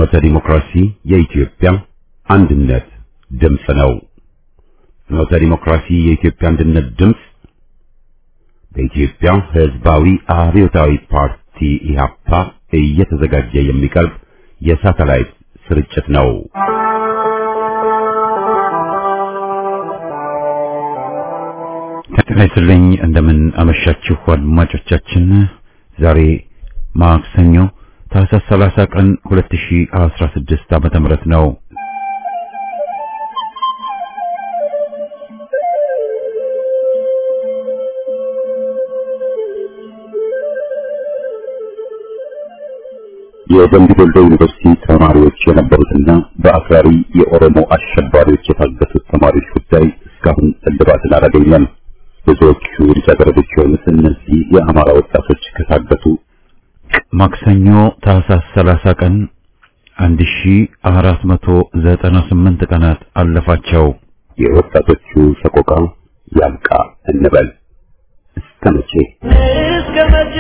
ፍኖተ ዲሞክራሲ የኢትዮጵያ አንድነት ድምፅ ነው። ፍኖተ ዲሞክራሲ የኢትዮጵያ አንድነት ድምፅ በኢትዮጵያ ሕዝባዊ አብዮታዊ ፓርቲ ኢህአፓ እየተዘጋጀ የሚቀርብ የሳተላይት ስርጭት ነው። ጤና ይስጥልኝ። እንደምን አመሻችሁ አድማጮቻችን። ዛሬ ማክሰኞ ታህሳስ 30 ቀን 2016 ዓመተ ምህረት ነው። የደምቢ ዶሎ ዩኒቨርሲቲ ተማሪዎች የነበሩትና በአክራሪ የኦሮሞ አሸባሪዎች የታገቱት ተማሪዎች ጉዳይ እስካሁን እልባትን አላገኘም። ብዙዎቹ ልጃገረዶች የሆኑት እነዚህ የአማራ ወጣቶች ከታገቱ ማክሰኞ ታህሳስ 30 ቀን 1498 ቀናት አለፋቸው። የወጣቶቹ ሰቆቃ ያብቃ እንበል። እስከ መቼ እስከ መቼ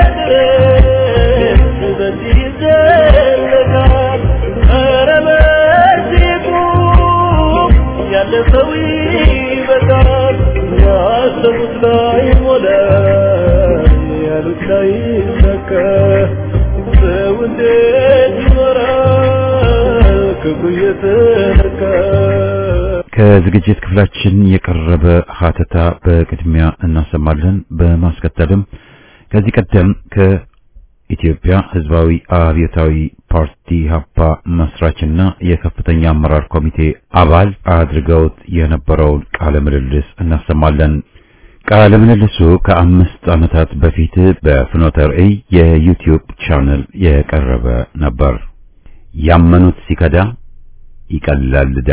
ድረስ በዚህ ይዘለቃል? ኧረ በዚህ ቁም፣ ያለፈው ይበቃል። ያሰቡት ላይ ሞላ፣ ያሉት ላይ ሰካ። ሰው እንዴት ይኖራል ክፉ እየተነካ? ከዝግጅት ክፍላችን የቀረበ ሀተታ በቅድሚያ እናሰማለን። በማስከተልም ከዚህ ቀደም ከኢትዮጵያ ሕዝባዊ አብዮታዊ ፓርቲ ሀፓ መስራችና የከፍተኛ አመራር ኮሚቴ አባል አድርገውት የነበረውን ቃለ ምልልስ እናሰማለን። ቃለ ምልልሱ ከአምስት ዓመታት በፊት በፍኖተ ርዕይ የዩቲዩብ ቻነል የቀረበ ነበር። ያመኑት ሲከዳ ይቀላል ዕዳ።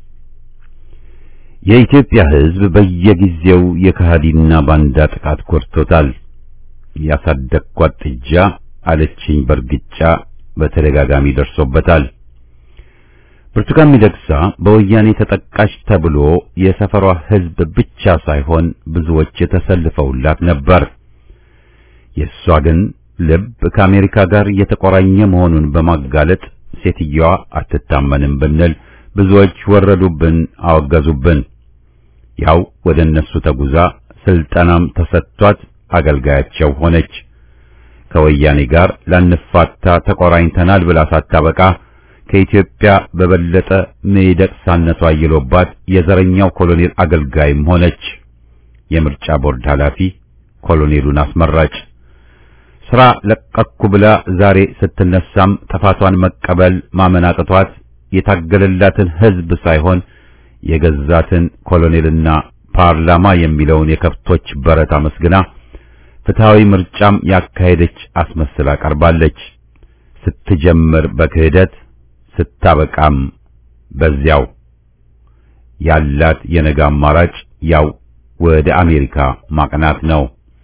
የኢትዮጵያ ሕዝብ በየጊዜው የከሃዲና ባንዳ ጥቃት ጎድቶታል። ያሳደግኳት ጥጃ አለችኝ በርግጫ በተደጋጋሚ ደርሶበታል። ብርቱካን ሚደቅሳ በወያኔ ተጠቃሽ ተብሎ የሰፈሯ ሕዝብ ብቻ ሳይሆን ብዙዎች የተሰልፈውላት ነበር። የእሷ ግን ልብ ከአሜሪካ ጋር የተቆራኘ መሆኑን በማጋለጥ ሴትየዋ አትታመንም ብንል ብዙዎች ወረዱብን፣ አወገዙብን። ያው ወደ እነሱ ተጉዛ ስልጠናም ተሰጥቷት አገልጋያቸው ሆነች። ከወያኔ ጋር ላንፋታ ተቆራኝተናል ብላ ሳታበቃ ከኢትዮጵያ በበለጠ ሚደቅሳነቷ አይሎባት የዘረኛው ኮሎኔል አገልጋይም ሆነች። የምርጫ ቦርድ ኃላፊ ኮሎኔሉን አስመራጭ ስራ ለቀኩ ብላ ዛሬ ስትነሳም ጥፋቷን መቀበል ማመን አቅቷት የታገለላትን ሕዝብ ሳይሆን የገዛትን ኮሎኔልና ፓርላማ የሚለውን የከብቶች በረት አመስግና ፍትሃዊ ምርጫም ያካሄደች አስመስላ ቀርባለች። ስትጀምር በክህደት ስታበቃም በዚያው ያላት የነገ አማራጭ ያው ወደ አሜሪካ ማቅናት ነው።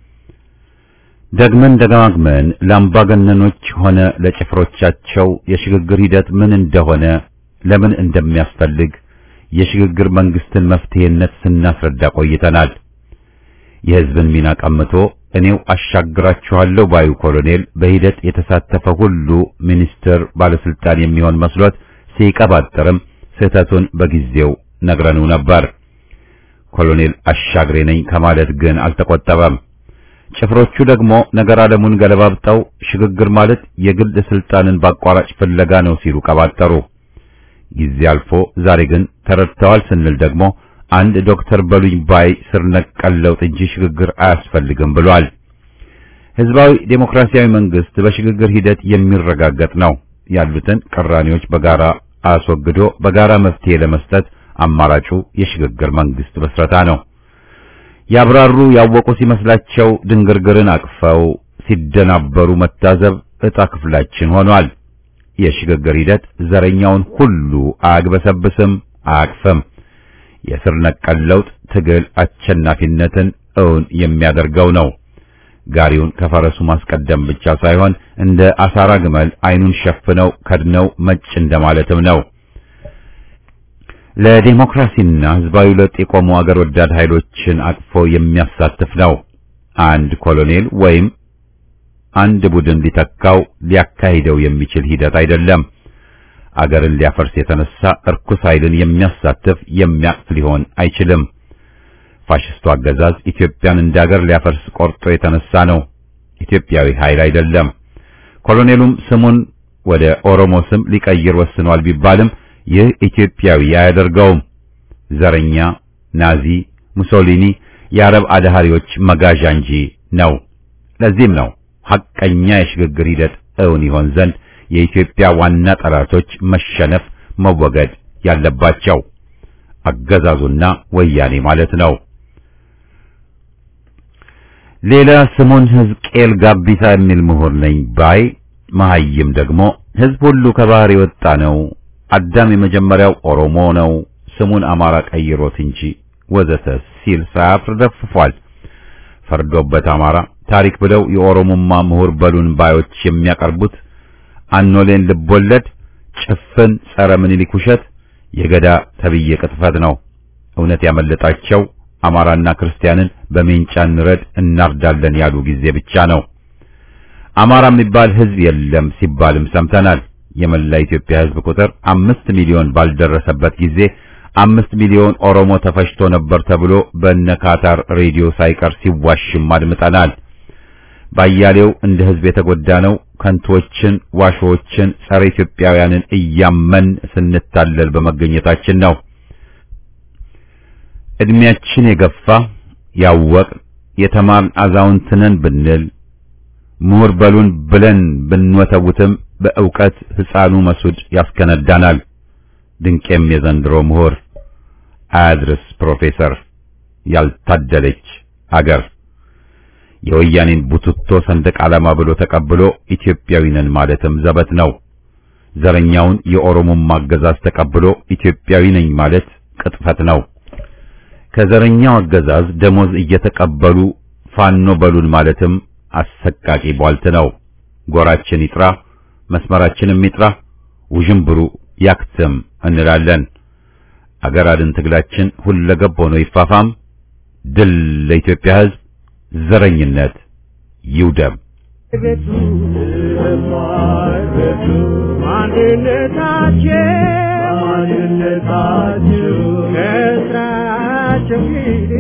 ደግመን ደጋግመን ለአምባገነኖች ሆነ ለጭፍሮቻቸው የሽግግር ሂደት ምን እንደሆነ ለምን እንደሚያስፈልግ የሽግግር መንግስትን መፍትሄነት ስናስረዳ ቆይተናል። የሕዝብን ሚና ቀምቶ እኔው አሻግራችኋለሁ ባዩ ኮሎኔል በሂደት የተሳተፈ ሁሉ ሚኒስትር፣ ባለስልጣን የሚሆን መስሎት ሲቀባጥርም ስህተቱን በጊዜው ነግረኑ ነበር። ኮሎኔል አሻግሬ ነኝ ከማለት ግን አልተቆጠበም። ጭፍሮቹ ደግሞ ነገር ዓለሙን ገለባብጠው ሽግግር ማለት የግል ስልጣንን በአቋራጭ ፍለጋ ነው ሲሉ ቀባጠሩ። ጊዜ አልፎ ዛሬ ግን ተረድተዋል ስንል ደግሞ አንድ ዶክተር በሉኝ ባይ ስር ነቀል ለውጥ እንጂ ሽግግር አያስፈልግም ብሏል። ህዝባዊ ዴሞክራሲያዊ መንግስት በሽግግር ሂደት የሚረጋገጥ ነው። ያሉትን ቅራኔዎች በጋራ አስወግዶ በጋራ መፍትሄ ለመስጠት አማራጩ የሽግግር መንግስት መስረታ ነው። ያብራሩ ያወቁ ሲመስላቸው ድንግርግርን አቅፈው ሲደናበሩ መታዘብ ዕጣ ክፍላችን ሆኗል። የሽግግር ሂደት ዘረኛውን ሁሉ አያግበሰብስም፣ አያቅፍም። የስር ነቀል ለውጥ ትግል አሸናፊነትን እውን የሚያደርገው ነው። ጋሪውን ከፈረሱ ማስቀደም ብቻ ሳይሆን እንደ አሳራ ግመል አይኑን ሸፍነው ከድነው መጭ እንደማለትም ነው። ለዲሞክራሲና ህዝባዊ ለውጥ የቆሙ አገር ወዳድ ኃይሎችን አቅፎ የሚያሳትፍ ነው። አንድ ኮሎኔል ወይም አንድ ቡድን ሊተካው ሊያካሂደው የሚችል ሂደት አይደለም። አገርን ሊያፈርስ የተነሳ እርኩስ ኃይልን የሚያሳትፍ የሚያቅፍ ሊሆን አይችልም። ፋሽስቱ አገዛዝ ኢትዮጵያን እንደ አገር ሊያፈርስ ቆርጦ የተነሳ ነው። ኢትዮጵያዊ ኃይል አይደለም። ኮሎኔሉም ስሙን ወደ ኦሮሞ ስም ሊቀይር ወስኗል ቢባልም ይህ ኢትዮጵያዊ አያደርገውም። ዘረኛ፣ ናዚ፣ ሙሶሊኒ፣ የአረብ አድሃሪዎች መጋዣ እንጂ ነው። ለዚህም ነው ሐቀኛ የሽግግር ሂደት እውን ይሆን ዘንድ የኢትዮጵያ ዋና ጠላቶች መሸነፍ መወገድ ያለባቸው አገዛዙና ወያኔ ማለት ነው። ሌላ ስሙን ሕዝቅኤል ጋቢሳ የሚል ምሁር ነኝ ባይ መሐይም ደግሞ ሕዝብ ሁሉ ከባህር የወጣ ነው፣ አዳም የመጀመሪያው ኦሮሞ ነው፣ ስሙን አማራ ቀይሮት እንጂ ወዘተ ሲል ሳያፍር ደፍፏል። ፈርዶበት አማራ ታሪክ ብለው የኦሮሞማ ምሁር በሉን ባዮች የሚያቀርቡት አኖሌን ልቦለድ ጭፍን ጸረ ምኒልክ ውሸት የገዳ ተብዬ ቅጥፈት ነው። እውነት ያመለጣቸው አማራና ክርስቲያንን በሜንጫ እንረድ እናርዳለን ያሉ ጊዜ ብቻ ነው። አማራ የሚባል ሕዝብ የለም ሲባልም ሰምተናል። የመላ ኢትዮጵያ ሕዝብ ቁጥር አምስት ሚሊዮን ባልደረሰበት ጊዜ አምስት ሚሊዮን ኦሮሞ ተፈጅቶ ነበር ተብሎ በነ ካታር ሬዲዮ ሳይቀር ሲዋሽም አድምጠናል። ባያሌው እንደ ሕዝብ የተጎዳ ነው ከንቶችን፣ ዋሾችን፣ ጸረ ኢትዮጵያውያንን እያመን ስንታለል በመገኘታችን ነው። እድሜያችን የገፋ ያወቅ የተማርን አዛውንትነን ብንል ምሁር በሉን ብለን ብንወተውትም በእውቀት ሕፃኑ መስዑድ ያስከነዳናል። ድንቄም የዘንድሮ ምሁር አያድርስ ፕሮፌሰር ያልታደለች አገር የወያኔን ቡትቶ ሰንደቅ ዓላማ ብሎ ተቀብሎ ኢትዮጵያዊ ነን ማለትም ዘበት ነው። ዘረኛውን የኦሮሞማ አገዛዝ ተቀብሎ ኢትዮጵያዊ ነኝ ማለት ቅጥፈት ነው። ከዘረኛው አገዛዝ ደሞዝ እየተቀበሉ ፋኖ በሉን ማለትም አሰቃቂ ቧልት ነው። ጎራችን ይጥራ፣ መስመራችንም ይጥራ፣ ውዥንብሩ ያክትም እንላለን። አገር አድን ትግላችን ሁለገብ ሆኖ ይፋፋም። ድል ለኢትዮጵያ ሕዝብ፣ ዘረኝነት ይውደም። ከስራቸው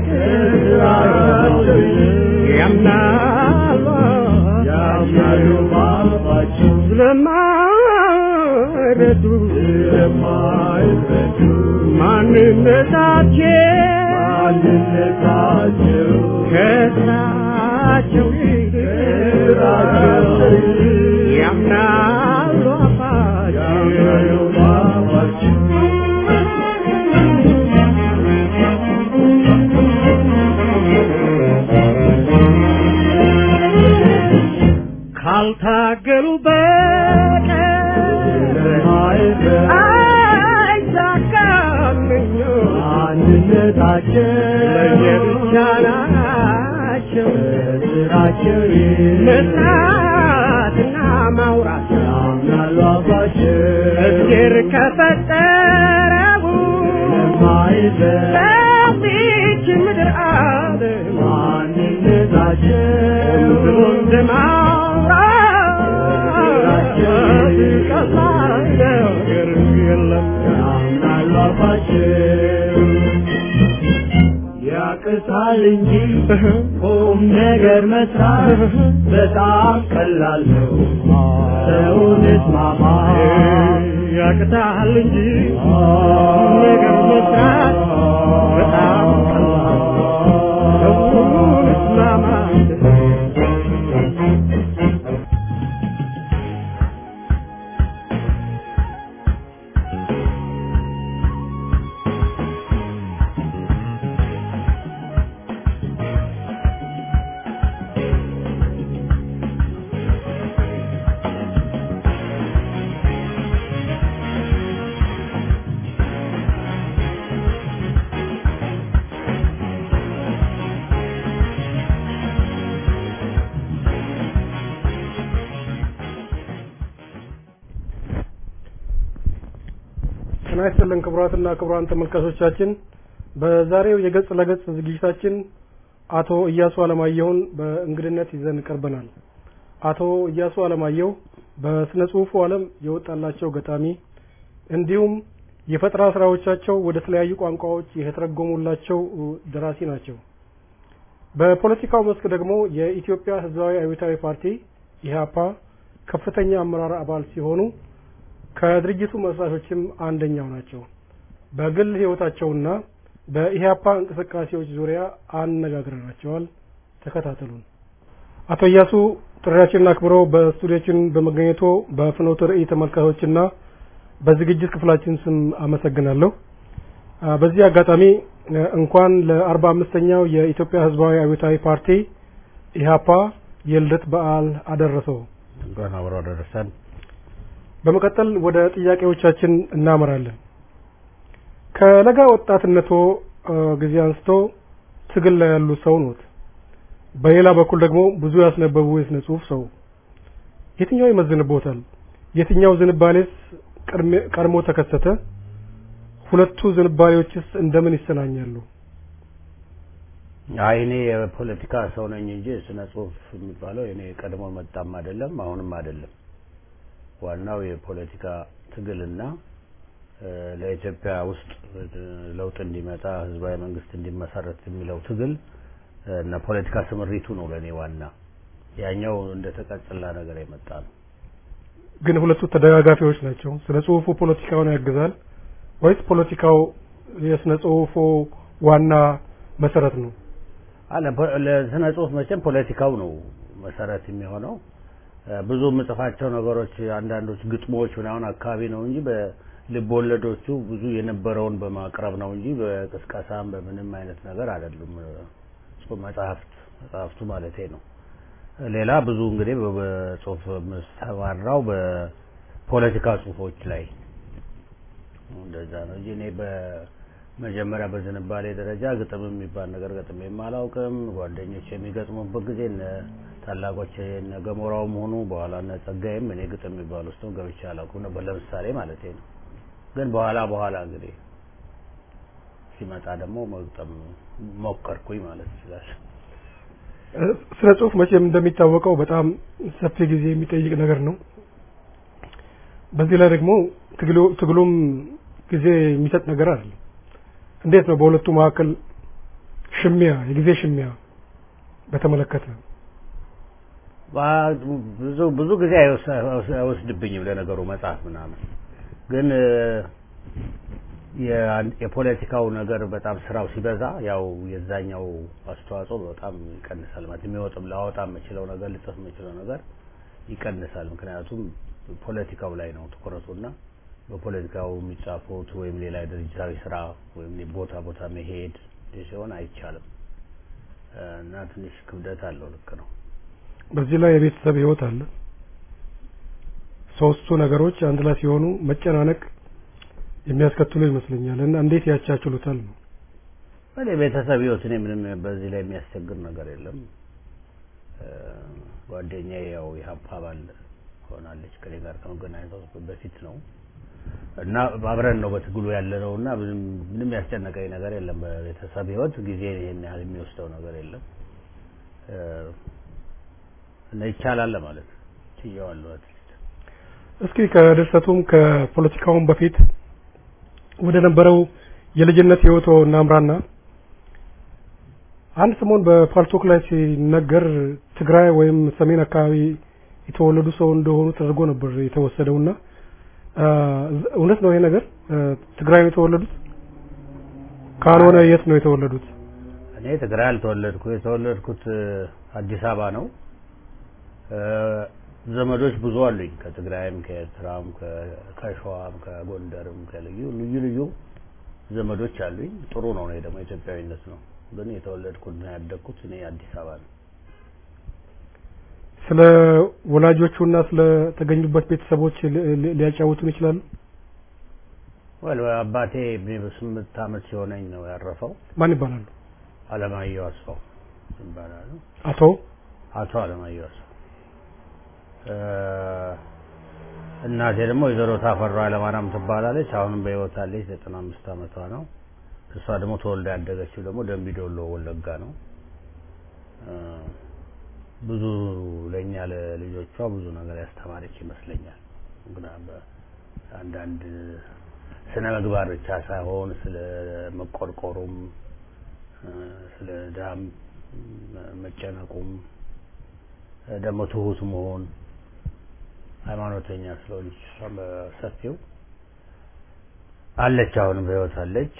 ያምናሉ ያምናሉ ባባቸው ስለማይረዱ ስለማይረዱ ማንነታቸው ማንነታቸው ከስራቸው ያምናሉ አባቸው ካልታገሉ በቀር አይሳካምኞ አንድነታቸው ለየብቻ ናቸው ስራቸው መስራትና ማውራት ያምናሉ አባቸው እግዜር ከፈጠረው ለዚች ምድር አለ ማንነታቸው ብሎ እንደማውራት ቀላል ነገር የለም ያምናሉ አባቸው ያቅታል እንጂ ቁም ነገር መስራት በጣም ቀላል ነው። ሰውን እስማማ ያቅታል እንጂ ቁም ነገር መስራት በጣም ቀላል ነው። ሰውን እስማማ ጤና ይስጥልን ክቡራትና ክቡራን ተመልካቾቻችን በዛሬው የገጽ ለገጽ ዝግጅታችን አቶ እያሱ አለማየሁን በእንግድነት ይዘን ቀርበናል። አቶ እያሱ አለማየሁ በስነ ጽሁፉ ዓለም የወጣላቸው ገጣሚ፣ እንዲሁም የፈጠራ ስራዎቻቸው ወደ ተለያዩ ቋንቋዎች የተተረጎሙላቸው ደራሲ ናቸው። በፖለቲካው መስክ ደግሞ የኢትዮጵያ ሕዝባዊ አብዮታዊ ፓርቲ ኢህአፓ ከፍተኛ አመራር አባል ሲሆኑ ከድርጅቱ መስራቾችም አንደኛው ናቸው። በግል ህይወታቸውና በኢህአፓ እንቅስቃሴዎች ዙሪያ አነጋግረናቸዋል። ተከታተሉን። አቶ እያሱ ጥሪያችንን አክብረው በስቱዲዮችን በመገኘቶ በፍኖተ ርዕይ ተመልካቾችና በዝግጅት ክፍላችን ስም አመሰግናለሁ። በዚህ አጋጣሚ እንኳን ለአርባ አምስተኛው የኢትዮጵያ ህዝባዊ አብዮታዊ ፓርቲ ኢህአፓ የልደት በዓል አደረሰው። እንኳን አብሮ አደረሰን። በመቀጠል ወደ ጥያቄዎቻችን እናመራለን። ከለጋ ወጣትነቶ ጊዜ አንስቶ ትግል ላይ ያሉ ሰው ኖት። በሌላ በኩል ደግሞ ብዙ ያስነበቡ የስነ ጽሁፍ ሰው የትኛው ይመዝንቦታል? የትኛው ዝንባሌስ ቀድሞ ተከሰተ? ሁለቱ ዝንባሌዎችስ እንደምን ይሰናኛሉ? አይ እኔ የፖለቲካ ሰው ነኝ እንጂ ስነ ጽሁፍ የሚባለው እኔ ቀድሞ መጣም አይደለም አሁንም አይደለም። ዋናው የፖለቲካ ትግልና ለኢትዮጵያ ውስጥ ለውጥ እንዲመጣ ህዝባዊ መንግስት እንዲመሰረት የሚለው ትግል እና ፖለቲካ ስምሪቱ ነው ለእኔ ዋና። ያኛው እንደ ተቀጽላ ነገር የመጣ ነው። ግን ሁለቱ ተደጋጋፊዎች ናቸው። ስነ ጽሁፉ ፖለቲካውን ያግዛል ወይስ ፖለቲካው የስነ ጽሁፉ ዋና መሰረት ነው? አለ ለስነ ጽሁፍ መቼም ፖለቲካው ነው መሰረት የሚሆነው። ብዙ የምጽፋቸው ነገሮች አንዳንዶች ግጥሞች ምናምን አካባቢ ነው እንጂ በልብ ወለዶቹ ብዙ የነበረውን በማቅረብ ነው እንጂ በቅስቀሳም በምንም አይነት ነገር አይደሉም። መጽሐፍት መጽሐፍቱ ማለቴ ነው። ሌላ ብዙ እንግዲህ በጽሁፍ የምሰማራው በፖለቲካ ጽሁፎች ላይ እንደዛ ነው እንጂ እኔ በመጀመሪያ በዝንባሌ ደረጃ ግጥም የሚባል ነገር ገጥሜም አላውቅም። ጓደኞች የሚገጥሙበት ጊዜ እነ ታላቆች እነ ገሞራውም ሆኑ በኋላ እነ ጸጋይም እኔ ግጥም የሚባል ውስጥ ገብቼ አላውቅም ነበር ለምሳሌ ማለት ነው። ግን በኋላ በኋላ እንግዲህ ሲመጣ ደግሞ መግጠም ሞከርኩኝ ማለት ይችላል። ስነ ጽሁፍ መቼም እንደሚታወቀው በጣም ሰፊ ጊዜ የሚጠይቅ ነገር ነው። በዚህ ላይ ደግሞ ትግሉም ጊዜ የሚሰጥ ነገር አይደለም። እንዴት ነው በሁለቱ መካከል ሽሚያ የጊዜ ሽሚያ በተመለከተ? ብዙ ብዙ ጊዜ አይወስድብኝም ለነገሩ መጽሐፍ ምናምን ግን የፖለቲካው ነገር በጣም ስራው ሲበዛ ያው የዛኛው አስተዋጽኦ በጣም ይቀንሳል። ማለት የሚወጥም ላወጣ የምችለው ነገር ልጽፍ የምችለው ነገር ይቀንሳል። ምክንያቱም ፖለቲካው ላይ ነው ትኩረቱና በፖለቲካው የሚጻፉት ወይም ሌላ ድርጅታዊ ስራ ወይም ቦታ ቦታ መሄድ ሲሆን አይቻልም እና ትንሽ ክብደት አለው። ልክ ነው። በዚህ ላይ የቤተሰብ ህይወት አለ። ሶስቱ ነገሮች አንድ ላይ ሲሆኑ መጨናነቅ የሚያስከትሉ ይመስለኛል እና እንዴት ያቻችሉታል ነው? እኔ ቤተሰብ ህይወት እኔ ምንም በዚህ ላይ የሚያስቸግር ነገር የለም። ጓደኛዬ ያው የሀፓ አባል ሆናለች ከኔ ጋር ከመገናኘቷ በፊት ነው እና አብረን ነው በትግሉ ያለ ነው እና ምንም ምንም ያስጨነቀኝ ነገር የለም። በቤተሰብ ህይወት ጊዜ ይሄን ያህል የሚወስደው ነገር የለም እና ይቻላል ለማለት ችየዋለሁ። አትሊስት እስኪ ከድርሰቱም ከፖለቲካውም በፊት ወደ ነበረው የልጅነት ህይወቶ እናምራና አንድ ሰሞን በፓልቶክ ላይ ሲነገር ትግራይ ወይም ሰሜን አካባቢ የተወለዱ ሰው እንደሆኑ ተደርጎ ነበር የተወሰደውና እውነት ነው ይሄ ነገር? ትግራይ ነው የተወለዱት? ካልሆነ የት ነው የተወለዱት? እኔ ትግራይ አልተወለድኩ። የተወለድኩት አዲስ አበባ ነው። ዘመዶች ብዙ አሉኝ ከትግራይም ከኤርትራም ከሸዋም ከጎንደርም ከልዩ ልዩ ልዩ ዘመዶች አሉኝ። ጥሩ ነው። እኔ ደግሞ ኢትዮጵያዊነት ነው። ግን የተወለድኩትና ያደግኩት እኔ አዲስ አበባ ነው። ስለ ወላጆቹና ስለ ተገኙበት ቤተሰቦች ሊያጫውቱን ይችላሉ? ወል አባቴ ስምንት ዓመት ሲሆነኝ ነው ያረፈው። ማን ይባላሉ? አለማየሁ አስፋው ይባላሉ። አቶ አቶ አለማየሁ አስፋው እናቴ ደግሞ ወይዘሮ ታፈራ አለማርያም ትባላለች። አሁንም በህይወት አለች። ዘጠና አምስት ዓመቷ ነው። እሷ ደግሞ ተወልዳ ያደገችው ደግሞ ደምቢ ዶሎ ወለጋ ነው። ብዙ ለእኛ ለልጆቿ ብዙ ነገር ያስተማረች ይመስለኛል። አንዳንድ ስነ ምግባር ብቻ ሳይሆን ስለ መቆርቆሩም ስለ ድሃም መጨነቁም ደግሞ ትሁት መሆን ሃይማኖተኛ ስለሆነች እሷም በሰፊው አለች። አሁንም በህይወት አለች።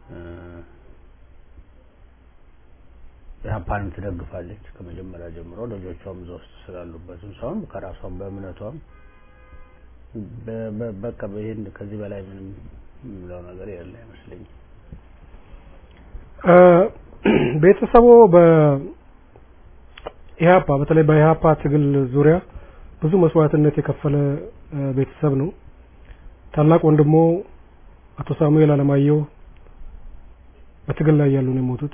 ኢህአፓንም ትደግፋለች ከመጀመሪያ ጀምሮ ልጆቿም እዛ ውስጥ ስላሉበትም ሳይሆን ከራሷም በእምነቷም በቃ ይህን ከዚህ በላይ ምንም የምለው ነገር ያለ አይመስለኝም። ቤተሰቡ በኢህአፓ በተለይ በኢህአፓ ትግል ዙሪያ ብዙ መስዋዕትነት የከፈለ ቤተሰብ ነው። ታላቅ ወንድሞ አቶ ሳሙኤል አለማየሁ በትግል ላይ ያሉ ነው የሞቱት።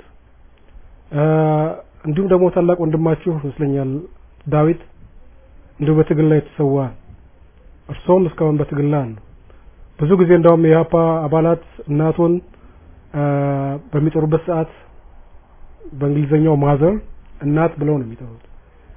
እንዲሁም ደግሞ ታላቅ ወንድማችሁ ይመስለኛል ዳዊት እንዲሁ በትግል ላይ የተሰዋ እርሶም እስካሁን በትግል ላይ አሉ። ብዙ ጊዜ እንዳውም የኢህአፓ አባላት እናቶን በሚጠሩበት ሰዓት በእንግሊዘኛው ማዘር እናት ብለው ነው የሚጠሩት።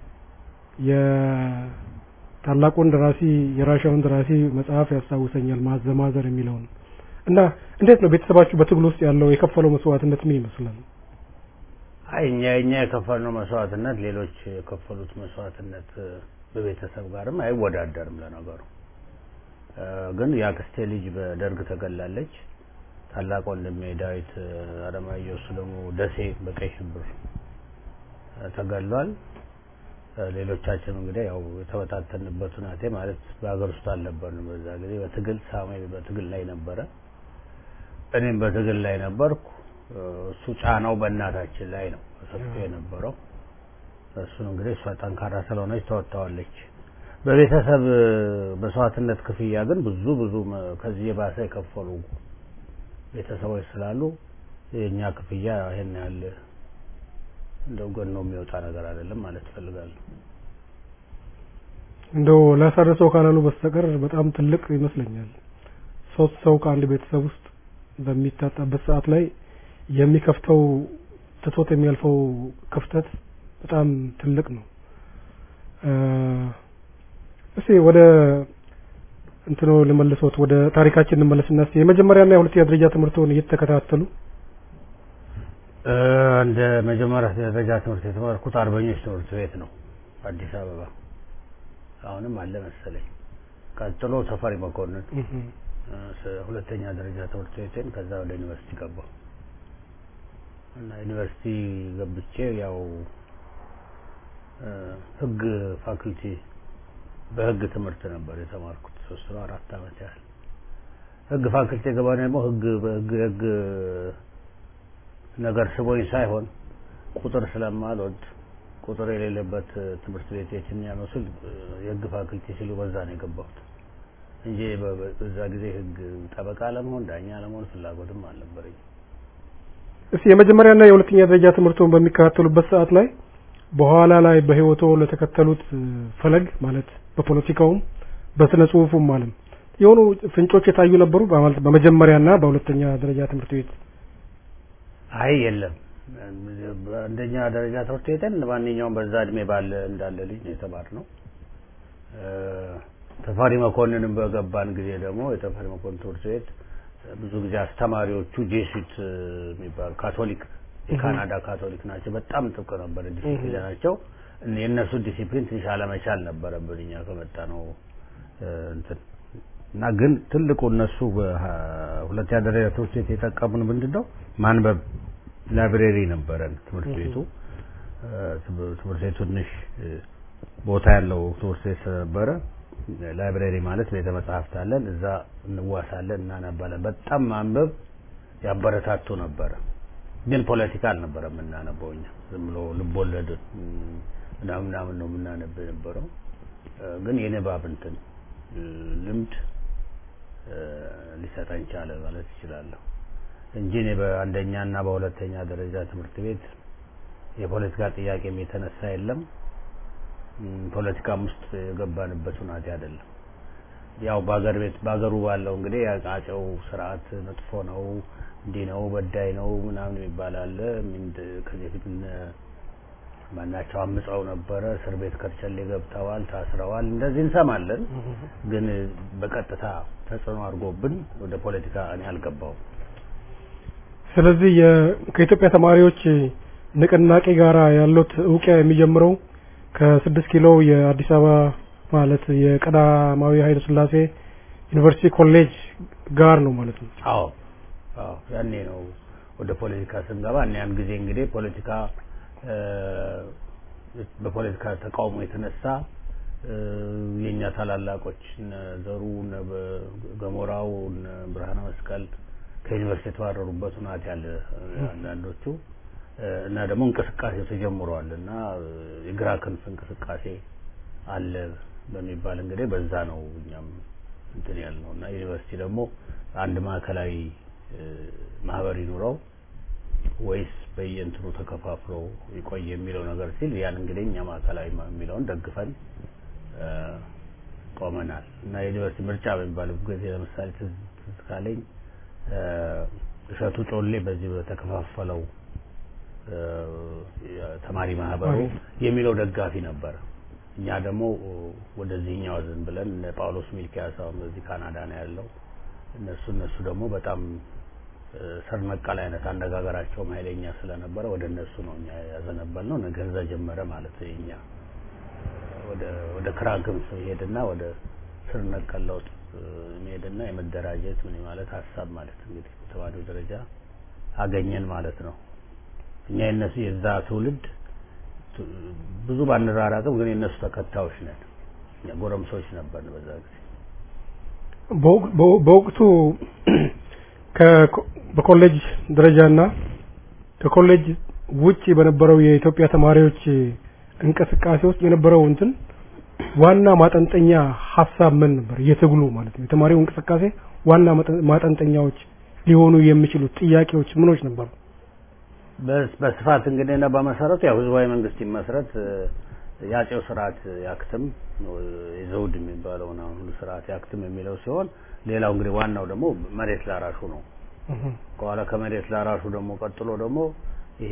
የታላቁን ደራሲ የራሻውን ደራሲ መጽሐፍ ያስታውሰኛል ማዘ ማዘር የሚለውን እና እንዴት ነው ቤተሰባችሁ በትግል ውስጥ ያለው የከፈለው መስዋዕትነት ምን ይመስላል? አይ እኛ እኛ የከፈልነው መስዋዕትነት ሌሎች የከፈሉት መስዋዕትነት በቤተሰብ ጋርም አይወዳደርም። ለነገሩ ግን የአክስቴ ልጅ በደርግ ተገላለች። ታላቅ ወንድሜ ዳዊት አለማየሁ እሱ ደግሞ ደሴ በቀይ ሽብር ተገሏል። ሌሎቻችን እንግዲህ ያው የተበታተንበት ሁናቴ ማለት በሀገር ውስጥ አልነበርንም በዛ ጊዜ። በትግል ሳሙኤል በትግል ላይ ነበረ፣ እኔም በትግል ላይ ነበርኩ። እሱ ጫናው በእናታችን ላይ ነው ሰፊ የነበረው። እሱን እንግዲህ እሷ ጠንካራ ስለሆነች ተወጥተዋለች። በቤተሰብ መስዋዕትነት ክፍያ ግን ብዙ ብዙ ከዚህ የባሰ የከፈሉ ቤተሰቦች ስላሉ የእኛ ክፍያ ይሄን ያህል እንደው ገኖ የሚወጣ ነገር አይደለም ማለት እፈልጋለሁ። እንደው ላሳረሰው ካላሉ በስተቀር በጣም ትልቅ ይመስለኛል። ሶስት ሰው ከአንድ ቤተሰብ ውስጥ በሚታጣበት ሰዓት ላይ የሚከፍተው ትቶት የሚያልፈው ክፍተት በጣም ትልቅ ነው። እስቲ ወደ እንትኖ ልመልሶት ወደ ታሪካችን እንመለስና እስቲ የመጀመሪያና የሁለተኛ ደረጃ ትምህርቶን እየተከታተሉ እንደ መጀመሪያ ደረጃ ትምህርት የተማርኩት አርበኞች ትምህርት ቤት ነው አዲስ አበባ። አሁንም አለ መሰለኝ። ቀጥሎ ተፈሪ መኮንን ሁለተኛ ደረጃ ትምህርት ቤቴን ከዛ ወደ ዩኒቨርሲቲ ገባሁ እና ዩኒቨርሲቲ ገብቼ ያው ህግ ፋኩልቲ በህግ ትምህርት ነበር የተማርኩት ሶስት ነው አራት አመት ያህል ህግ ፋኩልቲ ገባ ደግሞ ህግ በህግ ህግ ነገር ስቦኝ ሳይሆን ቁጥር ስለማልወድ ቁጥር የሌለበት ትምህርት ቤት የትኛ ነው ስል የህግ ፋኩልቲ ሲሉ በዛ ነው የገባሁት እንጂ በዛ ጊዜ ህግ ጠበቃ ለመሆን ዳኛ ለመሆን ፍላጎትም አልነበረኝ። እስቲ የመጀመሪያና የሁለተኛ ደረጃ ትምህርቶን በሚከታተሉበት ሰዓት ላይ በኋላ ላይ በህይወቶ ለተከተሉት ፈለግ ማለት በፖለቲካውም በስነ ጽሁፉም አለም የሆኑ ፍንጮች የታዩ ነበሩ በመጀመሪያና በሁለተኛ ደረጃ ትምህርት ቤት? አይ የለም። አንደኛ ደረጃ ትምህርት ቤትን ማንኛውም በዛ እድሜ ባለ እንዳለ ልጅ ነው የተማርነው። ተፈሪ መኮንንም በገባን ጊዜ ደግሞ የተፈሪ መኮንን ትምህርት ቤት ብዙ ጊዜ አስተማሪዎቹ ጄሱት የሚባሉ ካቶሊክ የካናዳ ካቶሊክ ናቸው። በጣም ጥብቅ ነበር ዲሲፕሊናቸው። የእነሱ ዲሲፕሊን ትንሽ አለመቻል ነበረብን እኛ ከመጣ ነው እንትን እና ግን ትልቁ እነሱ በሁለተኛ ደረጃ ትምህርት ቤት የጠቀሙን ምንድን ነው ማንበብ ላይብሬሪ ነበረን ትምህርት ቤቱ ትምህርት ቤቱ ትንሽ ቦታ ያለው ትምህርት ቤት ስለነበረ ላይብሬሪ ማለት ቤተ መጽሐፍት አለን እዛ እንዋሳለን እናነባለን በጣም ማንበብ ያበረታቱ ነበረ ግን ፖለቲካ አልነበረ የምናነበው እኛ ዝም ብሎ ልቦለድ ምናምን ምናምን ነው የምናነብ የነበረው ግን የንባብ እንትን ልምድ ሊሰጠን ቻለ ማለት ይችላለሁ እንጂ እኔ በአንደኛ እና በሁለተኛ ደረጃ ትምህርት ቤት የፖለቲካ ጥያቄም የተነሳ የለም ፖለቲካም ውስጥ የገባንበት ሁናቴ አይደለም ያው በሀገር ቤት በሀገሩ ባለው እንግዲህ የአጼው ስርዓት መጥፎ ነው እንዲህ ነው በዳይ ነው ምናምን የሚባል አለ ከዚህ በፊት ማናቸው አምፀው ነበረ፣ እስር ቤት ከርቸሌ ገብተዋል፣ ታስረዋል፣ እንደዚህ እንሰማለን። ግን በቀጥታ ተጽዕኖ አድርጎብን ወደ ፖለቲካ እኔ አልገባውም። ስለዚህ የ- ከኢትዮጵያ ተማሪዎች ንቅናቄ ጋር ያሉት እውቂያ የሚጀምረው ከስድስት ኪሎ የአዲስ አበባ ማለት የቀዳማዊ ኃይለ ሥላሴ ዩኒቨርሲቲ ኮሌጅ ጋር ነው ማለት ነው። አዎ አዎ፣ ያኔ ነው ወደ ፖለቲካ ስንገባ እና ያን ጊዜ እንግዲህ ፖለቲካ እ፣ በፖለቲካ ተቃውሞ የተነሳ እ፣ የእኛ ታላላቆች እነ ዘሩ እነ በ- ገሞራው እነ ብርሃነ መስቀል ከዩኒቨርሲቲ የተባረሩበት ሁናት ያለ አንዳንዶቹ እ፣ እና ደግሞ እንቅስቃሴው ተጀምሯል እና እ፣ የግራ ክንፍ እንቅስቃሴ አለ በሚባል እንግዲህ በዛ ነው እኛም እንትን ያልነው እና ዩኒቨርሲቲ ደግሞ አንድ ማዕከላዊ እ፣ ማህበር ይኑረው ወይስ በየእንትኑ ተከፋፍሎ ይቆይ የሚለው ነገር ሲል ያን እንግዲህ እኛ ማዕከላዊ ማ- የሚለውን ደግፈን እ፣ ቆመናል እና የዩኒቨርሲቲ ምርጫ በሚባለው ጊዜ ለምሳሌ ትዝ ትዝ ካለኝ እ፣ እሸቱ ጮሌ በዚህ በተከፋፈለው እ፣ የተማሪ ማህበሩ የሚለው ደጋፊ ነበረ። እኛ ደግሞ ወደዚህኛው ዝም ብለን እነ ጳውሎስ ሚልኪያስ አሁን በዚህ ካናዳ ነው ያለው። እነሱ እነሱ ደግሞ በጣም እ፣ ስር ነቀል አይነት አነጋገራቸውም ኃይለኛ ስለነበረ ወደ እነሱ ነው እኛ ያዘነበል ነው። ከዛ ጀመረ ማለት ነው የኛ ወደ ወደ ክራ ክንፍ ይሄድና ወደ ስር ነቀል ለውጥ እ፣ መሄድና የመደራጀት ምን ማለት ሀሳብ ማለት እንግዲህ በተማሪው ደረጃ አገኘን ማለት ነው። እኛ የነሱ የዛ ትውልድ ቱ- ብዙ ባንራራቅም ግን የነሱ ተከታዮች ነን። እኛ ጎረምሶች ነበርን በዛ ጊዜ። በወቅ- በወ- በወቅቱ ከኮ- በኮሌጅ ደረጃና ከኮሌጅ ውጪ በነበረው የኢትዮጵያ ተማሪዎች እንቅስቃሴ ውስጥ የነበረው እንትን ዋና ማጠንጠኛ ሀሳብ ምን ነበር? የትግሉ ማለት ነው። የተማሪው እንቅስቃሴ ዋና ማጠ- ማጠንጠኛዎች ሊሆኑ የሚችሉት ጥያቄዎች ምኖች ነበሩ? በስ- በስፋት እንግዲህ እና በመሰረቱ ያው ህዝባዊ መንግስት ይመስረት እ፣ የአጼው ስርዓት ያክትም እ፣ የዘውድ የሚባለውን አሁን ሁሉ ስርዓት ያክትም የሚለው ሲሆን ሌላው እንግዲህ ዋናው ደግሞ መሬት ላራሹ ነው። ከኋላ ከመሬት ላራሹ ደግሞ ቀጥሎ ደግሞ ይሄ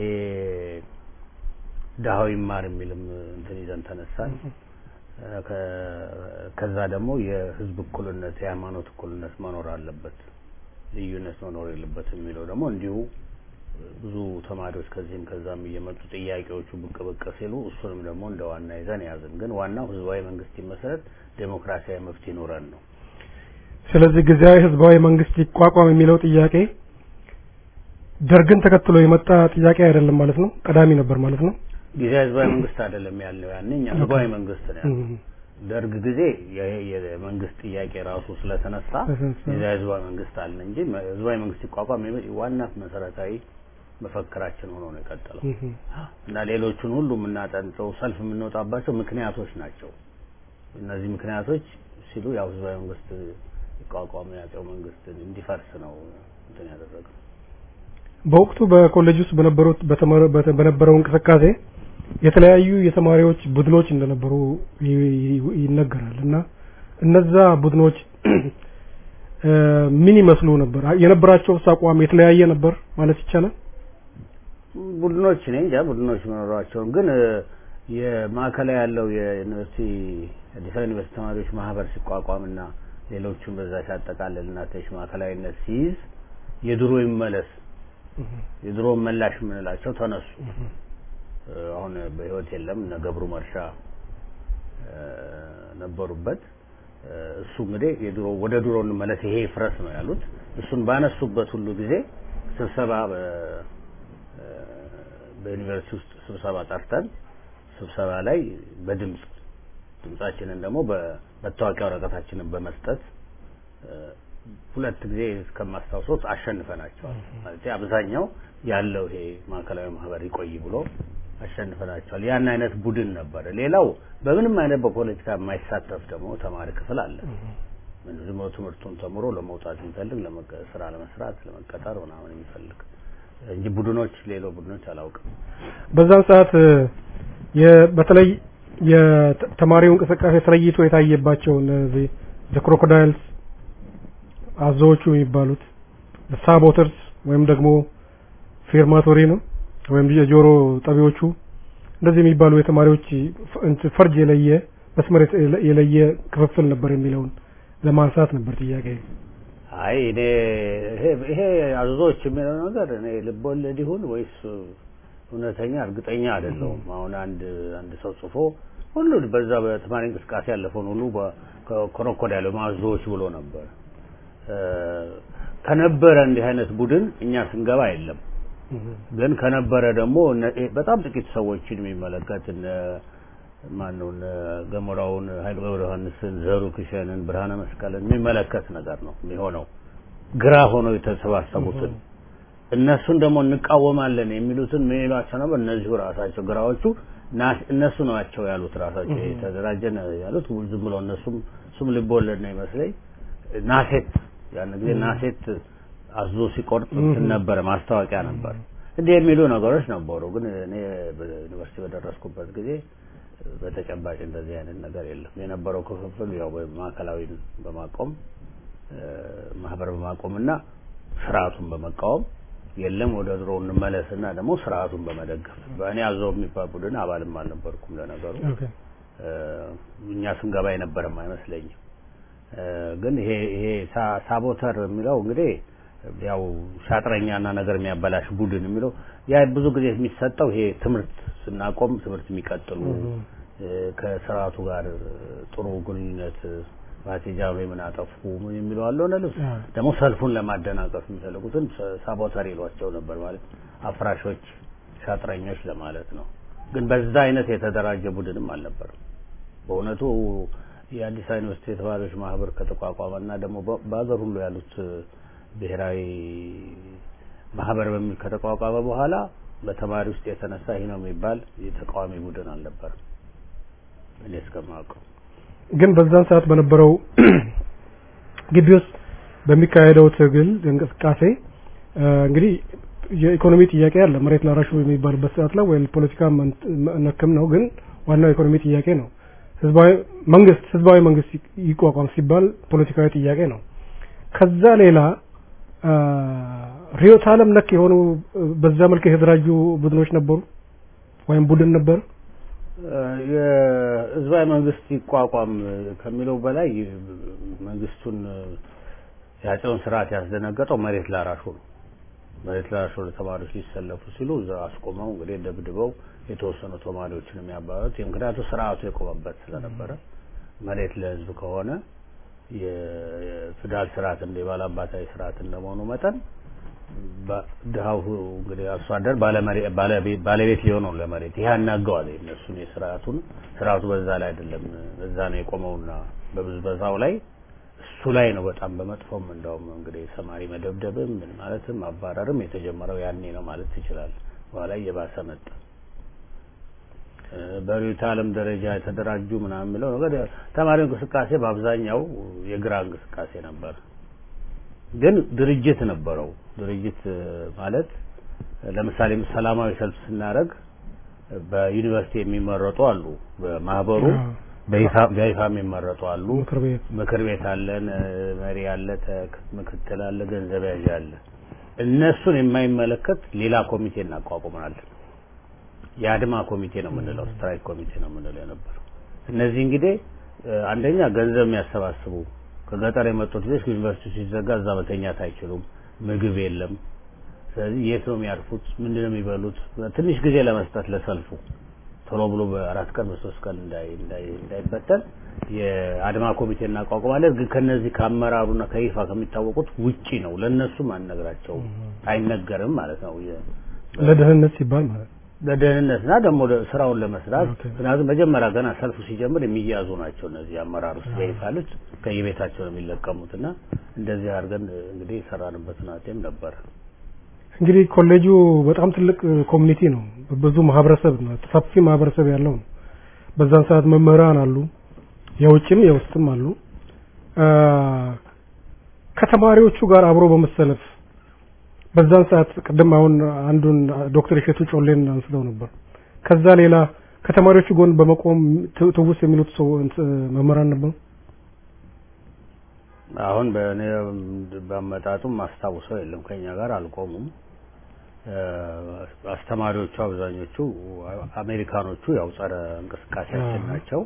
ድሀው ይማር የሚልም እንትን ይዘን ተነሳን። እ፣ ከ- ከዛ ደግሞ የህዝብ እኩልነት የሃይማኖት እኩልነት መኖር አለበት፣ ልዩነት መኖር የለበትም የሚለው ደግሞ እንዲሁ ብዙ ተማሪዎች ከዚህም ከዛም እየመጡ ጥያቄዎቹ ብቅ ብቅ ሲሉ እሱንም ደግሞ እንደ ዋና ይዘን ያዝን። ግን ዋናው ህዝባዊ መንግስት ይመሰረት፣ ዴሞክራሲያዊ መፍትሄ ይኖረን ነው። ስለዚህ ጊዜያዊ ህዝባዊ መንግስት ይቋቋም የሚለው ጥያቄ ደርግን ተከትሎ የመጣ ጥያቄ አይደለም ማለት ነው። ቀዳሚ ነበር ማለት ነው። ጊዜያዊ ህዝባዊ መንግስት አይደለም ያልነው ያኔ እኛ ህዝባዊ መንግስት ነው ያልነው። እም፣ ደርግ ጊዜ የ- የመንግስት ጥያቄ ራሱ ስለተነሳ ስለተነሳ። ጊዜያዊ ህዝባዊ መንግስት አልን እንጂ መ- ህዝባዊ መንግስት ይቋቋም የመ- ዋና መሰረታዊ መፈክራችን ሆኖ ነው የቀጠለው። እም፣ እና ሌሎቹን ሁሉ የምናጠንጠው ሰልፍ የምንወጣባቸው ምክንያቶች ናቸው። እነዚህ ምክንያቶች ሲሉ ያው ህዝባዊ መንግስት ይቋቋም የአጼው መንግስት እንዲፈርስ ነው እንትን ያደረገው። በወቅቱ በኮሌጅ ውስጥ በነበሩት በተመረ- በተ- በነበረው እንቅስቃሴ የተለያዩ የተማሪዎች ቡድኖች እንደነበሩ ይ- ይ- ይነገራል እና እነዛ ቡድኖች እ፣ ምን ይመስሉ ነበር? የነበራቸው አቋም የተለያየ ነበር ማለት ይቻላል? ቡድኖች እኔ እንጃ ቡድኖች መኖራቸውን ግን እ፣ የማዕከላዊ ያለው የዩኒቨርሲቲ አዲስ አበባ ዩኒቨርሲቲ ተማሪዎች ማህበር ሲቋቋምና ሌሎቹን በዛ ሲያጠቃልል እና ተሽ ማዕከላዊነት ሲይዝ የድሮ ይመለስ የድሮ መላሽ የምንላቸው ተነሱ። እ፣ አሁን በህይወት የለም እነ ገብሩ መርሻ እ፣ ነበሩበት። እ፣ እሱ እንግዲህ የድሮ ወደ ድሮ እንመለስ ይሄ ይፍረስ ነው ያሉት። እሱን ባነሱበት ሁሉ ጊዜ ስብሰባ በ- እ፣ በዩኒቨርሲቲ ውስጥ ስብሰባ ጠርተን ስብሰባ ላይ በድምጽ ድምጻችንን ደግሞ በመታወቂያ ወረቀታችንን በመስጠት እ፣ ሁለት ጊዜ እስከማስታውሶት አሸንፈናቸዋል። ማለት አብዛኛው ያለው ይሄ ማዕከላዊ ማህበር ይቆይ ብሎ አሸንፈናቸዋል። ያን አይነት ቡድን ነበረ። ሌላው በምንም አይነት በፖለቲካ የማይሳተፍ ደግሞ ተማሪ ክፍል አለ። ምን ዝም ብሎ ትምህርቱን ተምሮ ለመውጣት የሚፈልግ ለመቀ- ስራ ለመስራት ለመቀጠር ምናምን የሚፈልግ እንጂ ቡድኖች ሌሎ ቡድኖች አላውቅም። በዛን ሰዓት እ፣ የ- በተለይ የተማሪው እንቅስቃሴ ተለይቶ የታየባቸው እነዚህ ክሮኮዳይልስ አዞዎቹ የሚባሉት ሳቦተርስ ወይም ደግሞ ፌርማቶሪ ነው ወይም የጆሮ ጠቢዎቹ እንደዚህ የሚባሉ የተማሪዎች ፍ- እንትን ፈርጅ የለየ መስመር የተ- የለየ ክፍፍል ነበር የሚለውን ለማንሳት ነበር ጥያቄ። አይ እኔ ይሄ ይሄ አዞዎች የሚለው ነገር እኔ ልቦለድ ይሁን ወይስ እውነተኛ እርግጠኛ አይደለሁም። አሁን አንድ አንድ ሰው ጽፎ ሁሉ በዛ በተማሪ እንቅስቃሴ ያለፈውን ሁሉ ኮረኮዳይል አዞዎች ብሎ ነበር። እ፣ ከነበረ እንዲህ አይነት ቡድን እኛ ስንገባ የለም። ግን ከነበረ ደግሞ እነ- እ፣ በጣም ጥቂት ሰዎችን የሚመለከት እነ ማነው እነ ገሞራውን ኃይለ ገብረ ዮሐንስን ዘሩ ክሸንን ብርሃነ መስቀልን የሚመለከት ነገር ነው የሚሆነው ግራ ሆነው የተሰባሰቡትን እነሱን ደግሞ እንቃወማለን የሚሉትን ምን ይሏቸው ነበር? እነዚሁ ራሳቸው ግራዎቹ ና- እነሱ ናቸው ያሉት ራሳቸው ይሄ ተደራጀን ያሉት ዝም ብሎ እነሱም እሱም ልቦለድ ነው ይመስለኝ ናሴት ያን ጊዜ ናሴት አዞ ሲቆርጥ እንትን ነበረ ማስታወቂያ ነበር እንዲህ የሚሉ ነገሮች ነበሩ። ግን እኔ በዩኒቨርሲቲ በደረስኩበት ጊዜ በተጨባጭ እንደዚህ አይነት ነገር የለም። የነበረው ክፍፍል ያው ማዕከላዊን በማቆም እ፣ ማህበር በማቆምና ስርዓቱን በመቃወም የለም ወደ ድሮ እንመለስና ደግሞ ስርዓቱን በመደገፍ በእኔ አዘው የሚባል ቡድን አባልም አልነበርኩም ለነገሩ ኦኬ እ፣ እኛ ስንገባ የነበረም አይመስለኝም። እ፣ ግን ይሄ ይሄ ሳ- ሳቦተር የሚለው እንግዲህ ያው ሻጥረኛና ነገር የሚያበላሽ ቡድን የሚለው ያ ብዙ ጊዜ የሚሰጠው ይሄ ትምህርት ስናቆም ትምህርት የሚቀጥሉ እ፣ ከስርዓቱ ጋር ጥሩ ግንኙነት ባቴጃዊ ምን አጠፉ ምን የሚለው አለው ልብስ አዎ። ደግሞ ሰልፉን ለማደናቀፍ የሚፈልጉትን ሳ- ሳቦተር ይሏቸው ነበር ማለት አፍራሾች፣ ሻጥረኞች ለማለት ነው። ግን በዛ አይነት የተደራጀ ቡድንም አልነበረም። በእውነቱ የአዲስ አበባ ዩኒቨርሲቲ የተማሪዎች ማህበር ከተቋቋመና ደግሞ በ- በሀገር ሁሉ ያሉት ብሔራዊ ማህበር በሚል ከተቋቋመ በኋላ በተማሪ ውስጥ የተነሳ ይህ ነው የሚባል የተቃዋሚ ቡድን አልነበረም እኔ እስከማውቀው። ግን በዛን ሰዓት በነበረው ግቢ ውስጥ በሚካሄደው ትግል እንቅስቃሴ እ፣ እንግዲህ የኢኮኖሚ ጥያቄ አለ። መሬት ላራሹ የሚባልበት ሰዓት ላይ ወይ ፖለቲካ መን- ነክም ነው፣ ግን ዋናው የኢኮኖሚ ጥያቄ ነው። ህዝባዊ መንግስት ህዝባዊ መንግስት ይ- ይቋቋም ሲባል ፖለቲካዊ ጥያቄ ነው። ከዛ ሌላ አ፣ ርዕዮተ ዓለም ነክ የሆኑ እ፣ በዛ መልክ የተደራጁ ቡድኖች ነበሩ ወይም ቡድን ነበር። የህዝባዊ መንግስት ይቋቋም ከሚለው በላይ መንግስቱን የአፄውን ስርዓት ያስደነገጠው መሬት ላራሹ ነው። መሬት ላራሹ ለተማሪዎች ሊሰለፉ ሲሉ እዛ አስቆመው እንግዲህ ደብድበው የተወሰኑ ተማሪዎችን የሚያባሩት ምክንያቱ ስርዓቱ የቆመበት ስለነበረ መሬት ለህዝብ ከሆነ የፊውዳል ስርዓት እንደ ባላባታዊ ስርዓት እንደመሆኑ መጠን በ- ድሀው እንግዲህ አርሶ አደር ባለመሬ- ባለቤ- ባለቤት ሊሆነው ለመሬት ይህ ያናገዋል እነሱን የስርዓቱን ስርዓቱ በዛ ላይ አይደለም በዛ ነው የቆመውና በብዝበዛው ላይ እሱ ላይ ነው በጣም በመጥፎም እንደውም እንግዲህ ተማሪ መደብደብም ምን ማለትም ማባረርም የተጀመረው ያኔ ነው ማለት ይችላል በኋላ እየባሰ መጣ እ፣ በርዕዮተ ዓለም ደረጃ የተደራጁ ምናምን የሚለው ነገር ተማሪው እንቅስቃሴ በአብዛኛው የግራ እንቅስቃሴ ነበር ግን ድርጅት ነበረው። ድርጅት እ፣ ማለት እ፣ ለምሳሌ ሰላማዊ ሰልፍ ስናደርግ እ፣ በዩኒቨርሲቲ የሚመረጡ አሉ፣ በማህበሩ አዎ። በይፋ በይፋ የሚመረጡ አሉ። ምክር ቤት ምክር ቤት አለን፣ እ፣ መሪ አለ፣ ተክ- ምክትል አለ፣ ገንዘብ ያዥ አለ። እነሱን የማይመለከት ሌላ ኮሚቴ እናቋቁመናለን። የአድማ ኮሚቴ ነው የምንለው፣ ስትራይክ ኮሚቴ ነው የምንለው የነበረው። እነዚህ እንግዲህ እ፣ አንደኛ ገንዘብ የሚያሰባስቡ ከገጠር የመጡት ልጆች ዩኒቨርሲቲ ሲዘጋ እዛ መተኛት አይችሉም፣ ምግብ የለም። ስለዚህ የት ነው የሚያርፉት? ምንድን ነው የሚበሉት? ትንሽ ጊዜ ለመስጠት ለሰልፉ ቶሎ ብሎ በአራት ቀን በሶስት ቀን እንዳይ እንዳይ እንዳይበተን የአድማ ኮሚቴ እናቋቁማለን። ግን ከነዚህ ከአመራሩና ከይፋ ከሚታወቁት ውጪ ነው። ለነሱም አንነግራቸውም፣ አይነገርም ማለት ነው። የ- ለደህንነት ሲባል ማለት ነው። ለደህንነትና ደግሞ ለ- ስራውን ለመስራት ኦኬ። ምክንያቱም መጀመሪያ ገና ሰልፉ ሲጀምር የሚያዙ ናቸው እነዚህ አመራር ውስጥ በይፋ ያሉት ከየቤታቸው ነው የሚለቀሙት እና እንደዚህ አድርገን እንግዲህ የሰራንበት ናቴም ነበር። እንግዲህ ኮሌጁ በጣም ትልቅ ኮሚኒቲ ነው። ብዙ ማህበረሰብ ነው፣ ሰፊ ማህበረሰብ ያለው ነው። በዛን ሰዓት መምህራን አሉ፣ የውጭም የውስጥም አሉ። አ፣ ከተማሪዎቹ ጋር አብሮ በመሰለፍ በዛን ሰዓት ቅድም አሁን አንዱን ዶክተር እሸቱ ጮሌን አንስተው ነበር። ከዛ ሌላ ከተማሪዎቹ ጎን በመቆም ት- ትውስ የሚሉት ሰው እንት- መምህራን ነበሩ። አሁን በእኔ በአመጣጡም ማስታውሰው የለም ከኛ ጋር አልቆሙም። እ፣ አስተማሪዎቹ አብዛኞቹ አሜሪካኖቹ ያው ጸረ እንቅስቃሴያችን አዎ። ናቸው።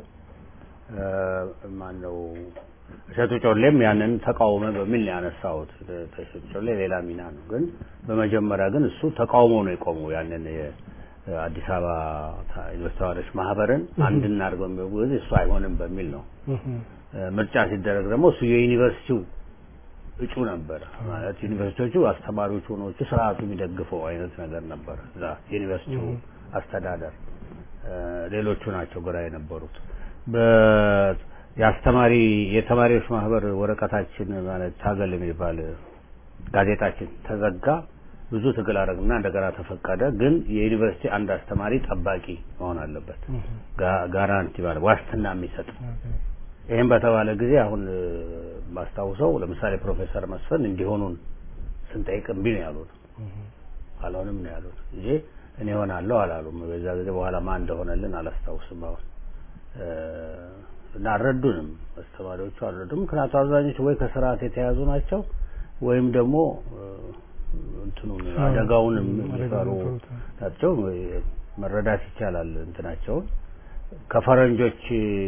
ማን ነው እሸቱ ጮሌም ያንን ተቃውሞ በሚል ነው ያነሳሁት። እሸቱ ጮሌ ሌላ ሚና ነው፣ ግን በመጀመሪያ ግን እሱ ተቃውሞ ነው የቆመው ያንን የአዲስ አበባ ታ- ዩኒቨርሲቲ ተማሪዎች ማህበርን አንድ እናድርግ በሚል ጊዜ እሱ አይሆንም በሚል ነው። ምርጫ ሲደረግ ደግሞ እሱ የዩኒቨርሲቲው እጩ ነበር። ማለት ዩኒቨርሲቲዎቹ አስተማሪዎቹ ሆኖቹ ስርዓቱ የሚደግፈው አይነት ነገር ነበር። እዛ ዩኒቨርሲቲው አስተዳደር እ፣ ሌሎቹ ናቸው ግራ የነበሩት። በ- የአስተማሪ የተማሪዎች ማህበር ወረቀታችን ማለት ታገል የሚባል ጋዜጣችን ተዘጋ። ብዙ ትግል አደረግና እንደገና ተፈቀደ። ግን የዩኒቨርሲቲ አንድ አስተማሪ ጠባቂ መሆን አለበት፣ ጋ- ጋራንቲ ማለት ዋስትና የሚሰጥ ይህም በተባለ ጊዜ አሁን እ፣ ባስታውሰው ለምሳሌ ፕሮፌሰር መስፍን እንዲሆኑን ስንጠይቅ እምቢ ነው ያሉት። አልሆንም ነው ያሉት እንጂ እኔ ሆናለሁ አላሉም። በዛ ጊዜ በኋላ ማን እንደሆነልን አላስታውስም። አሁን እ፣ እና አልረዱንም፣ አስተማሪዎቹ አልረዱም። ምክንያቱ አብዛኞቹ ወይ ከስርዓት የተያዙ ናቸው ወይም ደግሞ እ፣ እንትኑን አደጋውን የሚፈሩ ናቸው። መረዳት ይቻላል እንትናቸውን ከፈረንጆች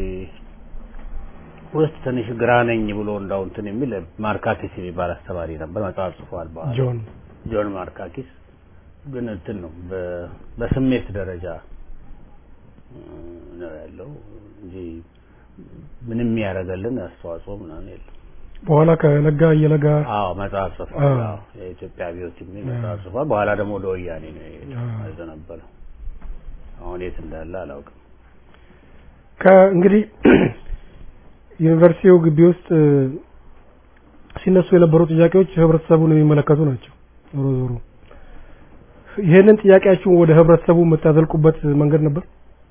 ውስጥ ትንሽ ግራ ነኝ ብሎ እንዳው እንትን የሚል ማርካኪስ የሚባል አስተማሪ ነበር። መጽሐፍ ጽፏል። በኋላ ጆን ጆን ማርካኪስ ግን እንትን ነው በ- በስሜት ደረጃ እ፣ ነው ያለው እንጂ ምንም ያደረገልን አስተዋጽኦ ምናምን የለም። በኋላ ከነጋ እየለጋ አዎ መጽሐፍ ጽፏል። አዎ። አዎ የኢትዮጵያ አብዮት የሚል መጽሐፍ ጽፏል። በኋላ ደግሞ ወደ ወያኔ ነው አዎ። ያዘነበለው። አሁን የት እንዳለ አላውቅም። ከእንግዲህ ዩኒቨርሲቲው ግቢ ውስጥ እ፣ ሲነሱ የነበሩ ጥያቄዎች ህብረተሰቡን የሚመለከቱ ናቸው። ዞሮ ዞሮ ይህንን ጥያቄያችሁን ወደ ህብረተሰቡ የምታዘልቁበት መንገድ ነበር?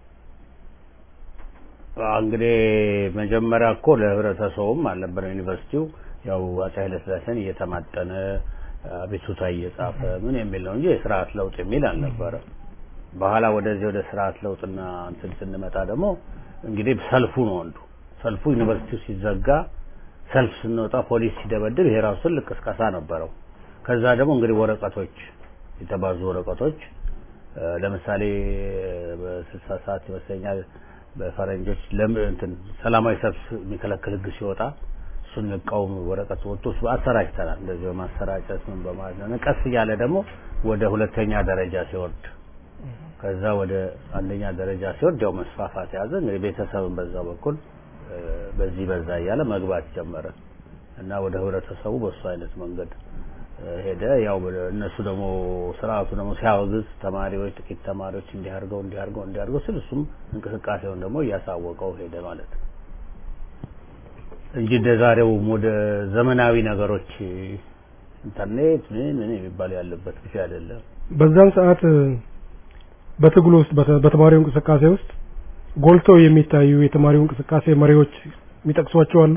አዎ፣ እንግዲህ መጀመሪያ እኮ ለህብረተሰቡም አልነበረም ዩኒቨርሲቲው ያው አፄ ኃይለስላሴን እየተማጠነ አቤቱታ እየጻፈ ምን የሚል ነው እንጂ የስርዓት ለውጥ የሚል አልነበረም። በኋላ ወደዚህ ወደ ስርዓት ለውጥና እንትን ስንመጣ ደግሞ እንግዲህ ሰልፉ ነው አንዱ ሰልፉ ዩኒቨርሲቲው ሲዘጋ ሰልፍ ስንወጣ ፖሊስ ሲደበድብ ይሄ ራሱ ትልቅ ቅስቀሳ ነበረው። ከዛ ደግሞ እንግዲህ ወረቀቶች የተባዙ ወረቀቶች እ፣ ለምሳሌ በስልሳ ሰዓት ይመስለኛል በፈረንጆች ለም እንትን ሰላማዊ ሰልፍ የሚከለክል ህግ ሲወጣ እሱን ልቃወም ወረቀት ወጥቶ እሱ አሰራጭተናል። እንደዚህ በማሰራጨት ምን በማለት ነው። ቀስ እያለ ደግሞ ወደ ሁለተኛ ደረጃ ሲወርድ ከዛ ወደ አንደኛ ደረጃ ሲወርድ ያው መስፋፋት ያዘ። እንግዲህ ቤተሰብን በዛ በኩል እ፣ በዚህ በዛ እያለ መግባት ጀመረ እና ወደ ህብረተሰቡ በሱ አይነት መንገድ እ፣ ሄደ። ያው ወደ- እነሱ ደግሞ ስርዓቱ ደግሞ ሲያወግዝ ተማሪዎች ጥቂት ተማሪዎች እንዲያርገው እንዲያርገው እንዲያርገው ስል እሱም እንቅስቃሴውን ደግሞ እያሳወቀው ሄደ ማለት ነው እንጂ እንደ ዛሬው ወደ ዘመናዊ ነገሮች ኢንተርኔት ምን ምን የሚባል ያለበት ጊዜ አይደለም። በዛን ሰዓት እ፣ በትግሉ ውስጥ በተ- በተማሪው እንቅስቃሴ ውስጥ ጎልተው የሚታዩ የተማሪው እንቅስቃሴ መሪዎች የሚጠቅሷቸው አሉ?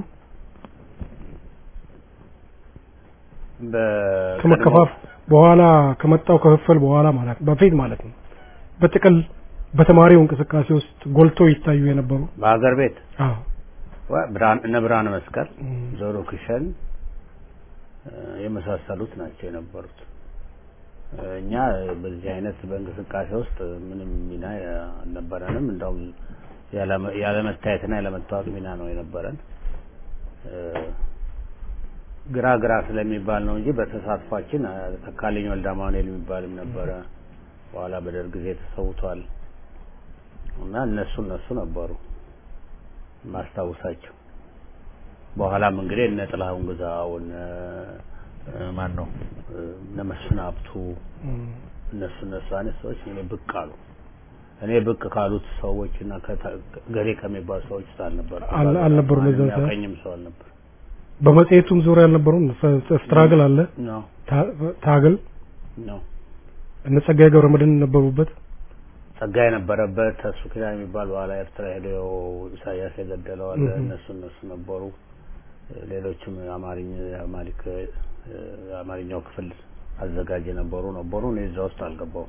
በቀድሞ- ከመከፋፍ በኋላ ከመጣው ክፍፍል በኋላ ማለት ነው፣ በፊት ማለት ነው። በጥቅል በተማሪው እንቅስቃሴ ውስጥ ጎልተው ይታዩ የነበሩ በሀገር ቤት አዎ ዋ- ብርሃን እነ ብርሃነ መስቀል እም፣ ዞሮ ክሸን እ፣ የመሳሰሉት ናቸው የነበሩት። እ፣ እኛ በዚህ አይነት በእንቅስቃሴ ውስጥ ምንም ሚና አልነበረንም። እንደውም ያለመ- ያለመታየትና ያለመታወቅ ሚና ነው የነበረን። እ፣ ግራ ግራ ስለሚባል ነው እንጂ በተሳትፏችን እ፣ ተካልኝ ወልደ አማኑኤል የሚባልም ነበረ። በኋላ በደርግ ጊዜ ተሰውቷል እና እነሱ እነሱ ነበሩ ማስታውሳቸው። በኋላም እንግዲህ እነ ጥላሁን ግዛው እነ እ፣ ማን ነው እ፣ እነ መስፍን ሀብቱ እም፣ እነሱ እነሱ አይነት ሰዎች እኔ ብቅ አሉ። እኔ ብቅ ካሉት ሰዎች እና ከታ- ገሌ ከሚባሉ ሰዎች ውስጥ አልነበርኩም። አል- አልነበሩም በዛን ሰዓት? የሚያውቀኝም ሰው አልነበር በመጽሔቱም ዙሪያ አልነበሩም። ፍ- ስትራግል አለ ነው ታ- ታግል ነው እነ ጸጋዬ ገብረመድህን ነበሩበት። ጸጋ የነበረበት ተሱ ኪዳን የሚባል በኋላ ኤርትራ ሄደው ኢሳያስ የገደለው አለ። እህ። እነሱ እነሱ ነበሩ። ሌሎችም አማርኛ አማሪክ የአማርኛው ክፍል አዘጋጅ የነበሩ ነበሩ። እኔ እዛ ውስጥ አልገባውም።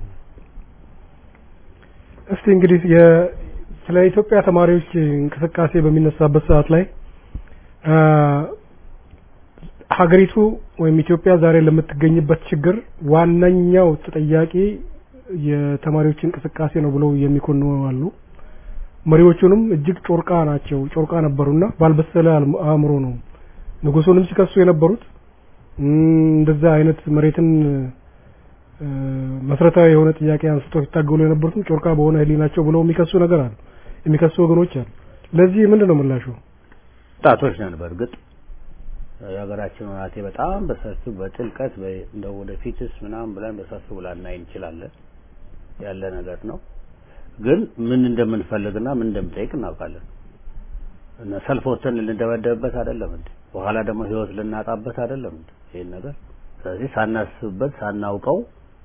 እስቲ እንግዲህ የ- ስለ ኢትዮጵያ ተማሪዎች እንቅስቃሴ በሚነሳበት ሰዓት ላይ አ፣ ሀገሪቱ ወይም ኢትዮጵያ ዛሬ ለምትገኝበት ችግር ዋነኛው ተጠያቂ የተማሪዎች እንቅስቃሴ ነው ብለው የሚኮንኑ አሉ። መሪዎቹንም እጅግ ጮርቃ ናቸው፣ ጮርቃ ነበሩና ባልበሰለ አልም- አእምሮ ነው ንጉሱንም ሲከሱ የነበሩት እም፣ እንደዛ አይነት መሬትን እ፣ መሰረታዊ የሆነ ጥያቄ አንስቶ ሲታገሉ የነበሩትም ጮርቃ በሆነ ህሊናቸው ብለው የሚከሱ ነገር አሉ፣ የሚከሱ ወገኖች አሉ። ለዚህ ምንድን ነው ምላሹ? ወጣቶች ነን። በእርግጥ የሀገራችን ሁናቴ በጣም በሰፊው በጥልቀት በ- እንደው ወደፊትስ ምናምን ብለን በሰፊው ላናይ እንችላለን ያለ ነገር ነው። ግን ምን እንደምንፈልግና ምን እንደምጠይቅ እናውቃለን። እና ሰልፍ ወጥተን ልንደበደብበት አይደለም እንዴ? በኋላ ደግሞ ህይወት ልናጣበት አይደለም እንዴ? ይሄን ነገር ስለዚህ ሳናስብበት፣ ሳናውቀው፣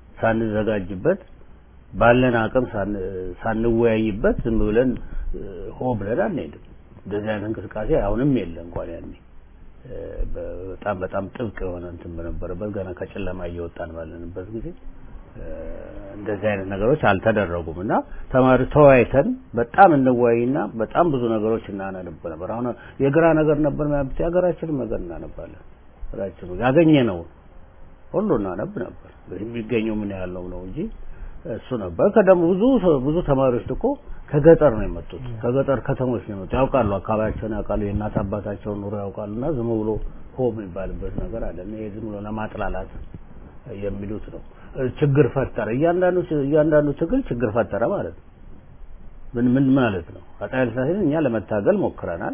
ሳንዘጋጅበት ባለን አቅም ሳን- ሳንወያይበት ዝም ብለን እ፣ ሆ ብለን አንሄድም። እንደዚህ አይነት እንቅስቃሴ አሁንም የለ እንኳን ያኔ እ፣ በጣም በጣም ጥብቅ የሆነ እንትን በነበረበት ገና ከጨለማ እየወጣን ባለንበት ጊዜ እ፣ እንደዚህ አይነት ነገሮች አልተደረጉም እና ተማሪ ተወያይተን በጣም እንወያይና በጣም ብዙ ነገሮች እናነብ ነበር። አሁን የግራ ነገር ነበር ማለት የሀገራችንን ነገር እናነባለን። ሀገራችን ያገኘ ነው ሁሉ እናነብ ነበር። የሚገኘው ምን ያህል ነው ነው እንጂ እሱ ነበር። ከደሞ ብዙ ሰው- ብዙ ተማሪዎች እኮ ከገጠር ነው የመጡት። ከገጠር ከተሞች ነው የመጡት። ያውቃሉ፣ አካባቢያቸውን ያውቃሉ፣ የእናት አባታቸውን ኑሮ ያውቃሉና ዝም ብሎ ሆ የሚባልበት ነገር አለ። ይሄ ዝም ብሎ ለማጥላላት የሚሉት ነው። ችግር ፈጠረ። እያንዳንዱ እያንዳንዱ ትግል ችግር ፈጠረ ማለት ነው። ምን ምን ማለት ነው? አፄ ኃይለ ሥላሴን እኛ ለመታገል ሞክረናል።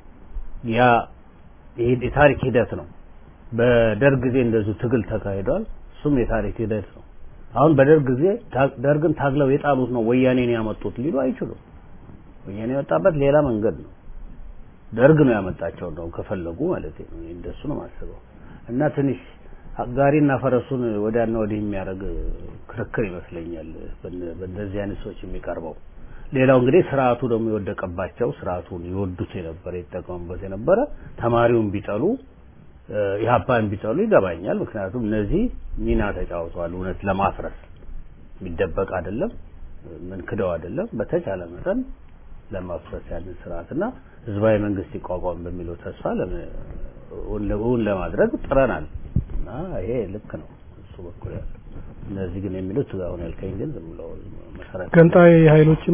ያ ይሄ የታሪክ ሂደት ነው። በደርግ ጊዜ እንደዚሁ ትግል ተካሂዷል። እሱም የታሪክ ሂደት ነው። አሁን በደርግ ጊዜ ታ- ደርግን ታግለው የጣሉት ነው ወያኔን ያመጡት ሊሉ አይችሉም። ወያኔ የወጣበት ሌላ መንገድ ነው። ደርግ ነው ያመጣቸው ነው ከፈለጉ ማለት ነው። እኔ እንደሱ ነው የማስበው። እና ትንሽ ጋሪና ፈረሱን ወዲያና ወዲህ የሚያደርግ ክርክር ይመስለኛል በነ- በእንደዚህ አይነት ሰዎች የሚቀርበው። ሌላው እንግዲህ ስርዓቱ ደግሞ የወደቀባቸው ስርዓቱን ይወዱት የነበረ ይጠቀሙበት የነበረ ተማሪውን ቢጠሉ እ፣ ኢህአፓን ቢጠሉ ይገባኛል። ምክንያቱም እነዚህ ሚና ተጫውተዋል። እውነት ለማፍረስ የሚደበቅ አይደለም፣ ምን ክደው አይደለም። በተቻለ መጠን ለማፍረስ ያንን ስርዓትና ህዝባዊ መንግስት ይቋቋም በሚለው ተስፋ ለመ- እውን ለ- እውን ለማድረግ ጥረናል እና ይሄ ልክ ነው እሱ በኩል ያለው። እነዚህ ግን የሚሉት አሁን ያልከኝ ግን ዝም ብለው መሰረት ገንጣይ ኃይሎችም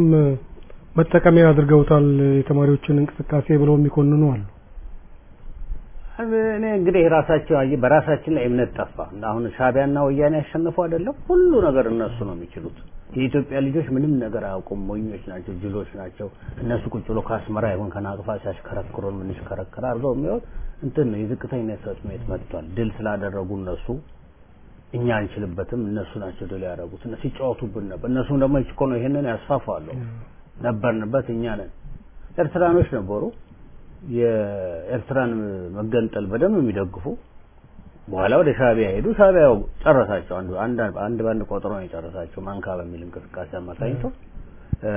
መጠቀሚያ አድርገውታል የተማሪዎችን እንቅስቃሴ ብለው የሚኮንኑ አሉ። እኔ እንግዲህ ራሳቸው አየህ በራሳችን ላይ እምነት ጠፋ። እና አሁን ሻቢያና ወያኔ ያሸነፉ አይደለም ሁሉ ነገር እነሱ ነው የሚችሉት። የኢትዮጵያ ልጆች ምንም ነገር አያውቁም፣ ሞኞች ናቸው፣ ጅሎች ናቸው። እነሱ ቁጭ ብሎ ከአስመራ ይሁን ከናቅፋ ሲያሽከረክሩን ምንሽከረከር አድርገው የሚሆን እንትን ነው የዝቅተኝነት ስሜት መጥቷል። ድል ስላደረጉ እነሱ እኛ አንችልበትም፣ እነሱ ናቸው ድል ያደረጉት። እነሱ ሲጫወቱብን ነበር። እነሱም ደግሞ እኮ ነው ይሄንን ያስፋፋሉ። ነበርንበት እኛ ነን። ኤርትራኖች ነበሩ የኤርትራን መገንጠል በደንብ የሚደግፉ በኋላ ወደ ሻቢያ ሄዱ። ሻቢያው ጨረሳቸው። አንዱ አንድ አንድ ባንድ ቆጥሮ ነው የጨረሳቸው ማንካ በሚል እንቅስቃሴ አማካኝቶ እ፣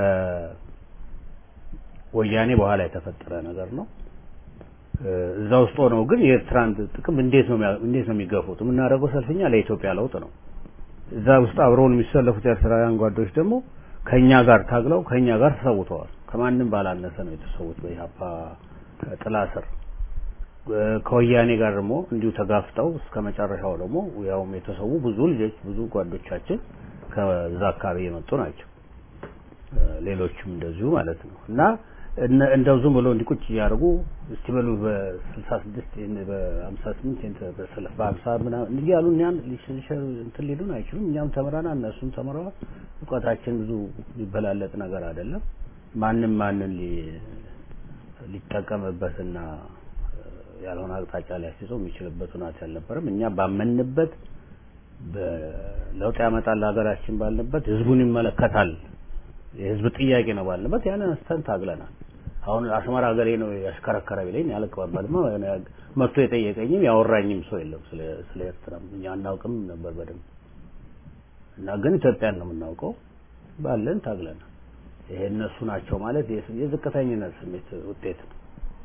ወያኔ በኋላ የተፈጠረ ነገር ነው። እ፣ እዛ ውስጥ ሆነው ግን የኤርትራን ጥቅም እንዴት ነው የሚያ- እንዴት ነው የሚገፉት? የምናደርገው ሰልፍኛ ለኢትዮጵያ ለውጥ ነው። እዛ ውስጥ አብረውን የሚሰለፉት ኤርትራውያን ጓዶች ደግሞ ከኛ ጋር ታግለው ከኛ ጋር ተሰውተዋል። ከማንም ባላነሰ ነው የተሰዉት በኢህአፓ ጥላ ስር እ፣ ከወያኔ ጋር ደግሞ እንዲሁ ተጋፍጠው እስከ መጨረሻው ደግሞ ያውም የተሰዉ ብዙ ልጆች ብዙ ጓዶቻችን ከዛ አካባቢ የመጡ ናቸው። እ፣ ሌሎችም እንደዚሁ ማለት ነው እና እነ- እንደው ዝም ብሎ እንዲቁጭ እያደረጉ እስቲ በሉ በስልሳ ስድስት በሀምሳ ስምንት በሰለፍ በሀምሳ ምናምን እንዲህ ያሉ እኛን ሊሸ- እንትን ሊሉን አይችሉም። እኛም ተምረናል፣ እነሱም ተምረዋል። እውቀታችን ብዙ ሊበላለጥ ነገር አይደለም። ማንም ማንን ሊ- ሊጠቀምበትና እ፣ ያልሆነ አቅጣጫ ሊያስይዘው የሚችልበት ሁኔታ አልነበረም። እኛ ባመንበት በለውጥ ያመጣል ሀገራችን ባልንበት ህዝቡን ይመለከታል የህዝብ ጥያቄ ነው ባልንበት ያንን አንስተን ታግለናል። አሁን አስመራ ሀገሬ ነው ያሽከረከረ ቢለኝ አልቀበልም። መጥቶ የጠየቀኝም ያወራኝም ሰው የለም ስለ ስለ ኤርትራ እኛ አናውቅም ነበር በደንብ እና ግን ኢትዮጵያን ነው የምናውቀው ባለን ታግለናል። ይሄ እነሱ ናቸው ማለት የስ- የዝቅተኝነት ስሜት ውጤት ነው።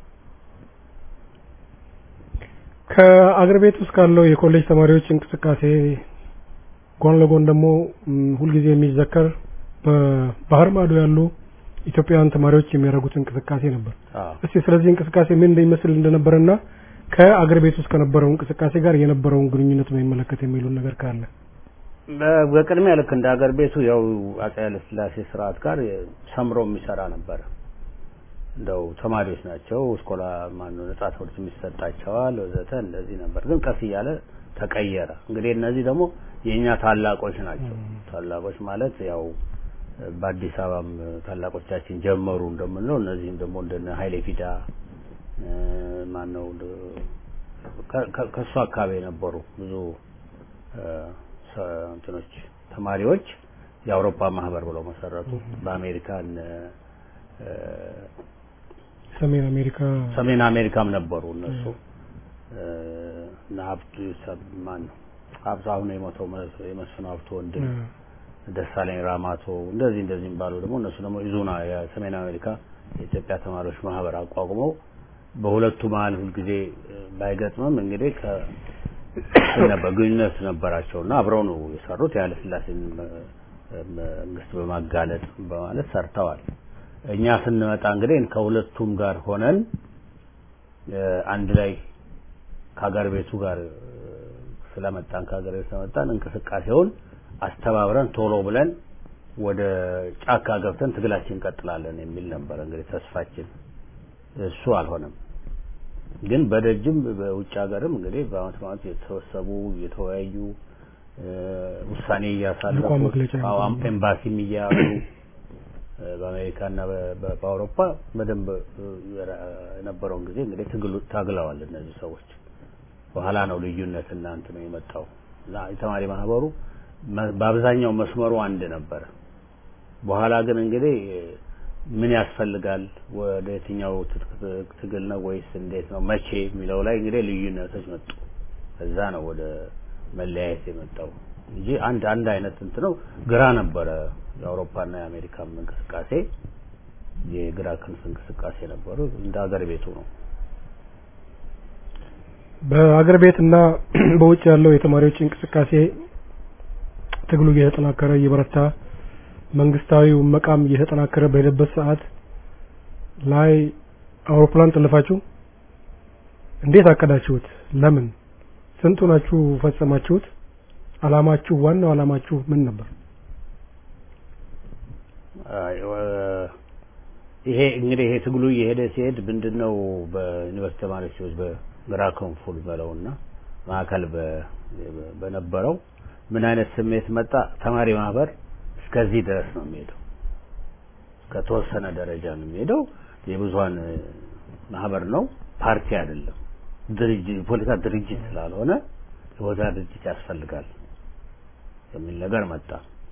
ከአገር ቤት ውስጥ ካለው የኮሌጅ ተማሪዎች እንቅስቃሴ ጎን ለጎን ደግሞ ም፣ ሁልጊዜ የሚዘከር በባህር ማዶ ያሉ ኢትዮጵያውያን ተማሪዎች የሚያደርጉት እንቅስቃሴ ነበር። አዎ እስቲ ስለዚህ እንቅስቃሴ ምን እንደሚመስል እንደነበረና ከአገር ቤት ውስጥ ከነበረው እንቅስቃሴ ጋር የነበረውን ግንኙነት በሚመለከት የሚሉን ነገር ካለ በ- በቅድሚያ ልክ እንደ ሀገር ቤቱ ያው አፄ ኃይለሥላሴ ስርዓት ጋር ሰምሮ የሚሰራ ነበረ። እንደው ተማሪዎች ናቸው ስኮላ ማነው ነጻ ትምህርት የሚሰጣቸዋል ወዘተ እንደዚህ ነበር። ግን ቀስ እያለ ተቀየረ። እንግዲህ እነዚህ ደግሞ የእኛ ታላቆች ናቸው። ታላቆች ማለት ያው በአዲስ አበባም ታላቆቻችን ጀመሩ እንደምንለው እነዚህም ደግሞ እንደነ ኃይሌ ፊዳ እ፣ ማነው ከ- ከ- ከእሱ አካባቢ የነበሩ ብዙ እ፣ ሰ- እንትኖች ተማሪዎች የአውሮፓ ማህበር ብለው መሰረቱ። በአሜሪካን እ፣ ሰሜን አሜሪካ ሰሜን አሜሪካም ነበሩ እነሱ እ፣ እና ሀብቱ ሰብ- ማን ነው ሀብቱ አሁን የሞተው መ- የመስፍን ሀብቱ ወንድም ደሳለኝ ራማቶ እንደዚህ እንደዚህ የሚባሉ ደግሞ እነሱ ደግሞ ኢዙና የሰሜን አሜሪካ የኢትዮጵያ ተማሪዎች ማህበር አቋቁመው በሁለቱ መሀል ሁልጊዜ እ፣ ባይገጥምም እንግዲህ ከ ነበር ግንኙነት ነበራቸው እና አብረው ነው የሰሩት የኃይለ ሥላሴን መ- መንግስት በማጋለጥ በማለት ሰርተዋል። እኛ ስንመጣ እንግዲህ ከሁለቱም ጋር ሆነን እ፣ አንድ ላይ ከሀገር ቤቱ ጋር እ፣ ስለመጣን ከሀገር ቤቱ ስለመጣን እንቅስቃሴውን አስተባብረን ቶሎ ብለን ወደ ጫካ ገብተን ትግላችን እንቀጥላለን የሚል ነበር እንግዲህ ተስፋችን። እሱ አልሆነም። ግን በደጅም በውጭ ሀገርም እንግዲህ በአመት በአመት የተሰበሰቡ የተወያዩ እ፣ ውሳኔ እያሳለፉ ልቋም መግለጫ አዎ፣ ኤምባሲም እያሉ እ፣ በአሜሪካና በ- በ- በአውሮፓ በደንብ እ፣ የራ- የነበረውን ጊዜ እንግዲህ ትግሉ ታግለዋል እነዚህ ሰዎች። በኋላ ነው ልዩነት እና እንትን የመጣው እና የተማሪ ማህበሩ መ- በአብዛኛው መስመሩ አንድ ነበረ። በኋላ ግን እንግዲህ ምን ያስፈልጋል፣ ወደ የትኛው ትጥቅ ትግል ነው ወይስ እንዴት ነው መቼ የሚለው ላይ እንግዲህ ልዩነቶች መጡ። እዛ ነው ወደ መለያየት የመጣው እንጂ አንድ አንድ አይነት እንትን ነው። ግራ ነበረ የአውሮፓና የአሜሪካም እንቅስቃሴ የግራ ክንፍ እንቅስቃሴ ነበሩ። እንደ ሀገር ቤቱ ነው። በአገር ቤት እና በውጭ ያለው የተማሪዎች እንቅስቃሴ ትግሉ እየተጠናከረ እየበረታ መንግስታዊው መቃም እየተጠናከረ በሄደበት ሰዓት ላይ አውሮፕላን ጠለፋችሁ? እንዴት አቀዳችሁት? ለምን? ስንቱ ናችሁ ፈጸማችሁት? አላማችሁ ዋናው አላማችሁ ምን ነበር? አይ፣ ወ- ይሄ እንግዲህ ይሄ ትግሉ እየሄደ ሲሄድ ምንድነው በዩኒቨርሲቲ ተማሪዎች ሰዎች በግራ ክንፉል በለውና ማዕከል በ- በነበረው ምን አይነት ስሜት መጣ? ተማሪ ማህበር እስከዚህ ድረስ ነው የሚሄደው፣ ከተወሰነ ደረጃ ነው የሚሄደው። የብዙሀን እ፣ ማህበር ነው፣ ፓርቲ አይደለም። ድርጅት የፖለቲካ ድርጅት ስላልሆነ የፖለቲካ ድርጅት ያስፈልጋል የሚል ነገር መጣ።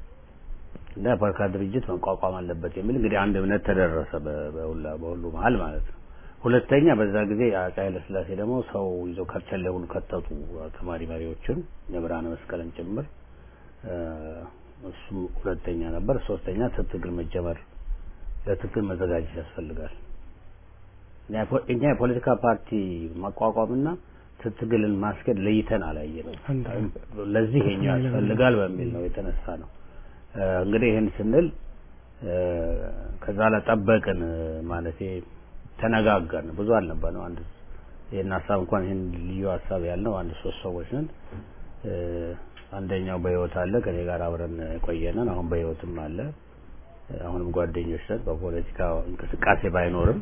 እና የፖለቲካ ድርጅት መቋቋም አለበት የሚል እንግዲህ አንድ እምነት ተደረሰ በ- በሁላ በሁሉ መሀል ማለት ነው። ሁለተኛ በዛ ጊዜ አፄ ኃይለሥላሴ ደግሞ ሰው ይዘው ከርቸሌ ሁሉ ከተቱ ተማሪ መሪዎችን የብርሃነ መስቀልን ጭምር እ፣ እሱም ሁለተኛ ነበር። ሶስተኛ ትግል መጀመር ለትግል መዘጋጀት ያስፈልጋል። እኛ የፖ- እኛ የፖለቲካ ፓርቲ ማቋቋምና ትግልን ማስኬድ ለይተን አላየንም። አንድ ለዚህ የኛ ያስፈልጋል በሚል ነው የተነሳ ነው። እ፣ እንግዲህ ይህን ስንል እ፣ ከዛ ላይ ጠበቅን ማለት ተነጋገርን። ብዙ አልነበርንም። አንድ ይህን ሀሳብ እንኳን ይህን ልዩ ሀሳብ ያልነው አንድ ሶስት ሰዎች ነን። እ፣ አንደኛው በህይወት አለ ከኔ ጋር አብረን የቆየነን አሁን በህይወትም አለ። አሁንም ጓደኞች ነን። በፖለቲካ እንቅስቃሴ ባይኖርም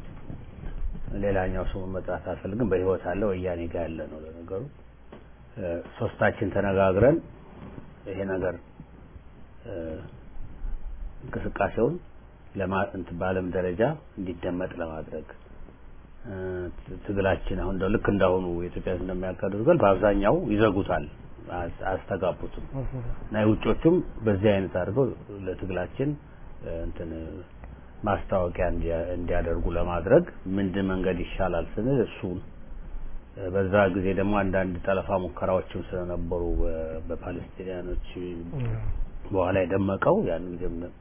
ሌላኛው ስሙ መጥራት አልፈልግም። በህይወት አለ ወያኔ ጋር ያለ ነው ለነገሩ። እ፣ ሶስታችን ተነጋግረን ይሄ ነገር እ፣ እንቅስቃሴውን ለማ እንትን በዓለም ደረጃ እንዲደመጥ ለማድረግ እ፣ ት- ትግላችን አሁን እንደው ልክ እንዳሁኑ የኢትዮጵያ ሕዝብ እንደሚያካሂዱ ትግል በአብዛኛው ይዘጉታል፣ አያስ- አያስተጋቡትም እና የውጮቹም በዚህ አይነት አድርገው ለትግላችን እ፣ እንትን ማስታወቂያ እንዲያ- እንዲያደርጉ ለማድረግ ምንድን መንገድ ይሻላል ስንል እሱን እ፣ በዛ ጊዜ ደግሞ አንዳንድ ጠለፋ ሙከራዎችም ስለነበሩ በ- በፓለስቲኒያኖች በኋላ የደመቀው ያን ጊዜም ነ-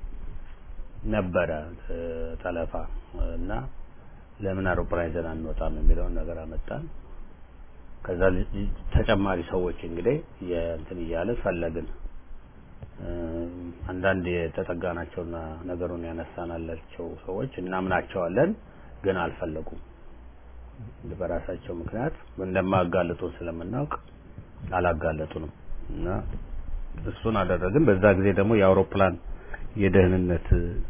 ነበረ እ፣ ጠለፋ እና ለምን አውሮፕላን ይዘን አንወጣም የሚለውን ነገር አመጣን። ከዛ ል- ል- ተጨማሪ ሰዎች እንግዲህ የእንትን እያለ ፈለግን። እ፣ አንዳንድ የተጠጋናቸውና ነገሩን ያነሳናላቸው ሰዎች እናምናቸዋለን፣ ግን አልፈለጉም። በራሳቸው ምክንያት እንደማያጋልጡን ስለምናውቅ አላጋለጡንም እና እሱን አደረግን። በዛ ጊዜ ደግሞ የአውሮፕላን የደህንነት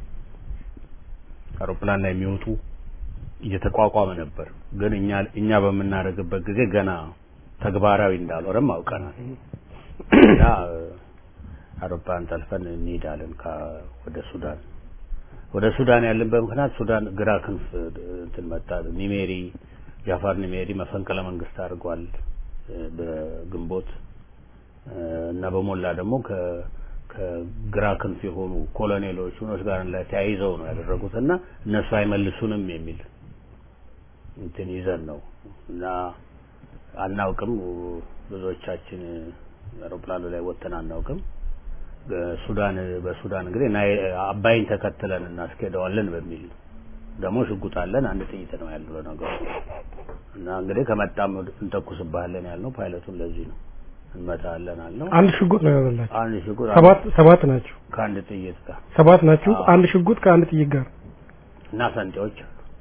አውሮፕላን ላይ የሚወጡ እየተቋቋመ ነበር። ግን እኛ እኛ በምናደርግበት ጊዜ ገና ተግባራዊ እንዳልሆነም አውቀናል እና አውሮፕላን ጠልፈን እንሄዳለን ወደ ሱዳን። ወደ ሱዳን ያለንበት ምክንያት ሱዳን ግራ ክንፍ እንትን መጣ። ኒሜሪ ጃፋር ኒሜሪ መፈንቅለ መንግስት አድርጓል በግንቦት እና በሞላ ደግሞ ከ ከግራ ክንፍ የሆኑ ኮሎኔሎች ምኖች ጋር ላይ ተያይዘው ነው ያደረጉት እና እነሱ አይመልሱንም የሚል እንትን ይዘን ነው እና አናውቅም። ብዙዎቻችን አውሮፕላኑ ላይ ወጥተን አናውቅም። ሱዳን በሱዳን እንግዲህ አባይን ተከትለን እናስኬደዋለን በሚል ደግሞ ሽጉጥ አለን። አንድ ጥይት ነው ያለው ነገሩ እና እንግዲህ ከመጣም እንተኩስብሃለን ያልነው ፓይለቱን ለዚህ ነው እንመታለን አልነው። አንድ ሽጉጥ ነው ያዘላችሁ? አንድ ሽጉጥ ሰባት ሰባት ናችሁ? ከአንድ ጥይት ጋር ሰባት ናችሁ? አዎ። አንድ ሽጉጥ ከአንድ ጥይት ጋር። እና ሰንጤዎች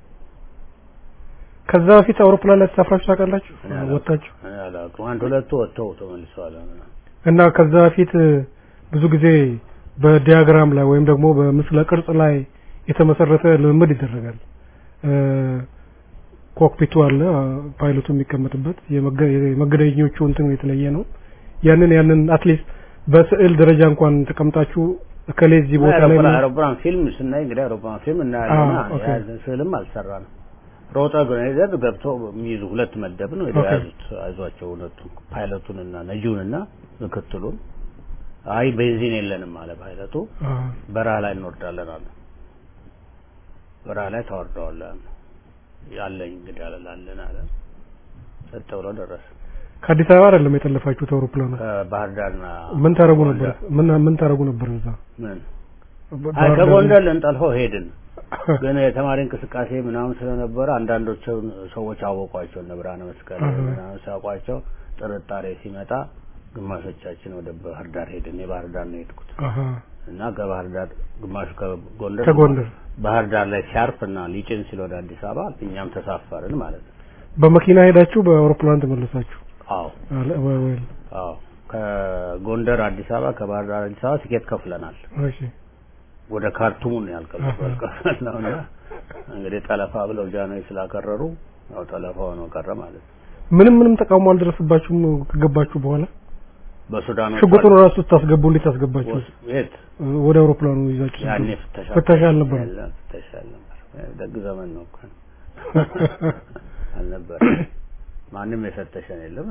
ከዛ በፊት አውሮፕላን ላይ ተሳፍራችሁ ታውቃላችሁ? እኔ አላውቅም። ወጣችሁ እኔ አላውቅም። አንድ ሁለቱ ወጥተው ተመልሰዋል። እና ከዛ በፊት ብዙ ጊዜ በዲያግራም ላይ ወይም ደግሞ በምስለ ቅርጽ ላይ የተመሰረተ ልምምድ ይደረጋል። እ፣ ኮክፒቱ አለ፣ ፓይለቱ የሚቀመጥበት የመገ- የመገደኞቹ እንትን የተለየ ነው። ያንን ያንን አትሊስት በስዕል ደረጃ እንኳን ተቀምጣችሁ እከሌ እዚህ ቦታ ላይ አውሮፕላን ነው- አውሮፕላን ፊልም ስናይ እንግዲህ አውሮፕላን ፊልም እናያለን። አዎ፣ ኦኬ። ያ ስዕልም አልሰራንም። ሮጠ ግሬዘር ገብቶ የሚይዙ ሁለት መደብ ነው ኦኬ። የተያዙት። አይዟቸው ሁለቱ ፓይለቱንና ነጂውንና ምክትሉን። አይ ቤንዚን የለንም አለ ፓይለቱ። አ፣ በረሃ ላይ እንወርዳለን አለ። በረሃ ላይ ታወርደዋለህ አለ። ያለኝ እንግዲህ አለላለን አለ። ጸጥ ብሎ ደረሰ። ከአዲስ አበባ አይደለም የጠለፋችሁት አውሮፕላኑ። ከባህር ዳርና ምን ታረጉ ነበር? ጎንደር። ምን ምን ታረጉ ነበር እዛ? ምን ባህር አይ ዳር- ከጎንደር ልንጠልፈው ሄድን። ግን የተማሪ እንቅስቃሴ ምናምን ስለነበረ አንዳንዶቹ ሰዎች አወቋቸው እነ ብርሃነ መስቀል አሃ። ምናምን ሲያውቋቸው ጥርጣሬ ሲመጣ ግማሾቻችን ወደ ባህር ዳር ሄድን። የባህር ዳር ነው የሄድኩት አሃ፣ እና ከባህር ዳር ግማሹ ከጎንደር ከጎንደር ባህር ዳር ላይ ሲያርፍ እና ሊጭን ሲል ወደ አዲስ አበባ እኛም ተሳፈርን ማለት ነው። በመኪና ሄዳችሁ በአውሮፕላን ተመለሳችሁ? አዎ አለ ወይ ወይ አዎ ከጎንደር አዲስ አበባ ከባህር ዳር አዲስ አበባ ትኬት ከፍለናል። እሺ ወደ ካርቱም ነው አሃ። ያልከፈለው እና እንግዲህ ጠለፋ ብለው ጃኖች ስላከረሩ ያው ጠለፋ ሆኖ ቀረ ማለት ነው። ምንም ምንም ተቃውሞ አልደረሰባችሁም ከገባችሁ በኋላ? በሱዳኖች ሽጉጡን ራሱ ስታስገቡ እንዴት አስገባችሁ? የት ወደ አውሮፕላኑ ይዛችሁ ያኔ ስትገቡ? ፍተሻ ፍተሻ አልነበረም? የለም፣ ፍተሻ አልነበረም። ደግ ዘመን ነው እኮ አልነበረ። ማንም የፈተሸን የለም።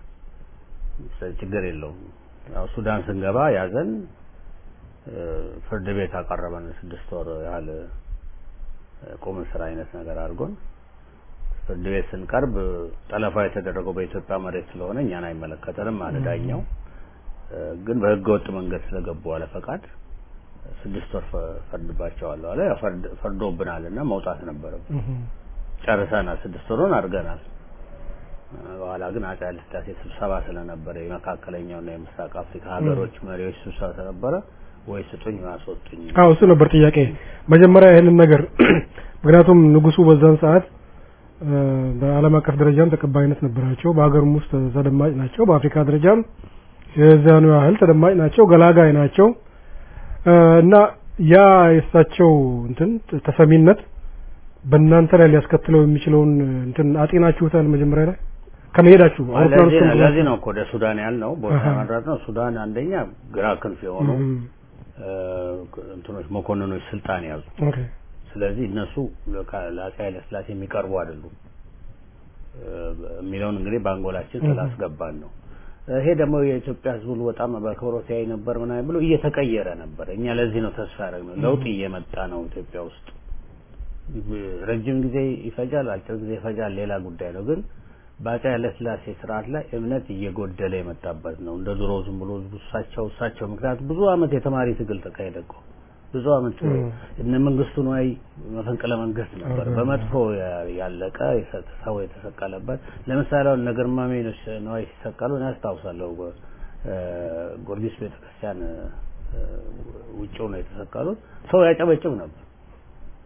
ችግር የለውም። ያው ሱዳን ስንገባ ያዘን እ፣ ፍርድ ቤት አቀረበን። ስድስት ወር ያህል እ፣ ቁም እስር አይነት ነገር አድርጎን ፍርድ ቤት ስንቀርብ ጠለፋ የተደረገው በኢትዮጵያ መሬት ስለሆነ እኛን አይመለከተንም አለ ዳኛው። እ፣ ግን በህገ ወጥ መንገድ ስለገቡ አለ ፈቃድ ስድስት ወር ፈ- ፈርድባቸዋለሁ አለ። ያው ፈርድ- ፈርዶብናልና መውጣት ነበረብን። እህ፣ ጨርሰናል። ስድስት ወሩን አድርገናል። እ፣ በኋላ ግን አፄ ኃይለ ሥላሴ ስብሰባ ስለነበረ የመካከለኛውና የምስራቅ አፍሪካ ሀገሮች መሪዎች ስብሰባ ስለነበረ ወይ ስጡኝ ወይ አስወጡኝ። አዎ እሱ ነበር ጥያቄ። መጀመሪያ ይህንን ነገር ምክንያቱም ንጉሱ በዛን ሰዓት እ፣ በዓለም አቀፍ ደረጃም ተቀባይነት ነበራቸው፣ በሀገርም ውስጥ ተደማጭ ናቸው፣ በአፍሪካ ደረጃም የዛኑ ያህል ተደማጭ ናቸው፣ ገላጋይ ናቸው እ፣ እና ያ የእሳቸው እንትን ተሰሚነት በእናንተ ላይ ሊያስከትለው የሚችለውን እንትን አጤናችሁታል መጀመሪያ ላይ ከመሄዳችሁ አውሮፕላን ለዚህ ውስጥ ነው- ለዚህ ነው እኮ ወደ ሱዳን ያልነው ቦታ አሃ። መድራት ነው። ሱዳን አንደኛ ግራ ክንፍ የሆኑ እህ፣ እ፣ እንትኖች መኮንኖች ስልጣን ያዙ። ኦኬ ስለዚህ እነሱ ለካ- ለአፄ ኃይለ ሥላሴ የሚቀርቡ አይደሉም እ፣ የሚለውን እንግዲህ በአንጎላችን እህ። ስላስገባን ነው። ይሄ ደግሞ የኢትዮጵያ ሕዝብ ሁሉ በጣም በአክብሮት ያይ ነበር ምናምን ብሎ እየተቀየረ ነበር። እኛ ለዚህ ነው ተስፋ ያደረግነው። ለውጥ እየመጣ ነው ኢትዮጵያ ውስጥ። ረጅም ጊዜ ይፈጃል፣ አጭር ጊዜ ይፈጃል፣ ሌላ ጉዳይ ነው። ግን በአፄ ኃይለ ሥላሴ ስርዓት ላይ እምነት እየጎደለ የመጣበት ነው። እንደ ድሮ ዝም ብሎ እሳቸው እሳቸው ምክንያቱም ብዙ አመት የተማሪ ትግል ተካሄደ እኮ ብዙ አመት እም። እነ መንግስቱ ነዋይ መፈንቅለ መንግስት ነበር እህ። በመጥፎ ያ- ያለቀ የሰ- ሰው የተሰቀለበት። ለምሳሌ አሁን እነ ግርማሜ ነዋይ ሲሰቀሉ እኔ አስታውሳለሁ። እ፣ ጊዮርጊስ ቤተክርስቲያን እ፣ ውጭው ነው የተሰቀሉት። ሰው ያጨበጭብ ነበር።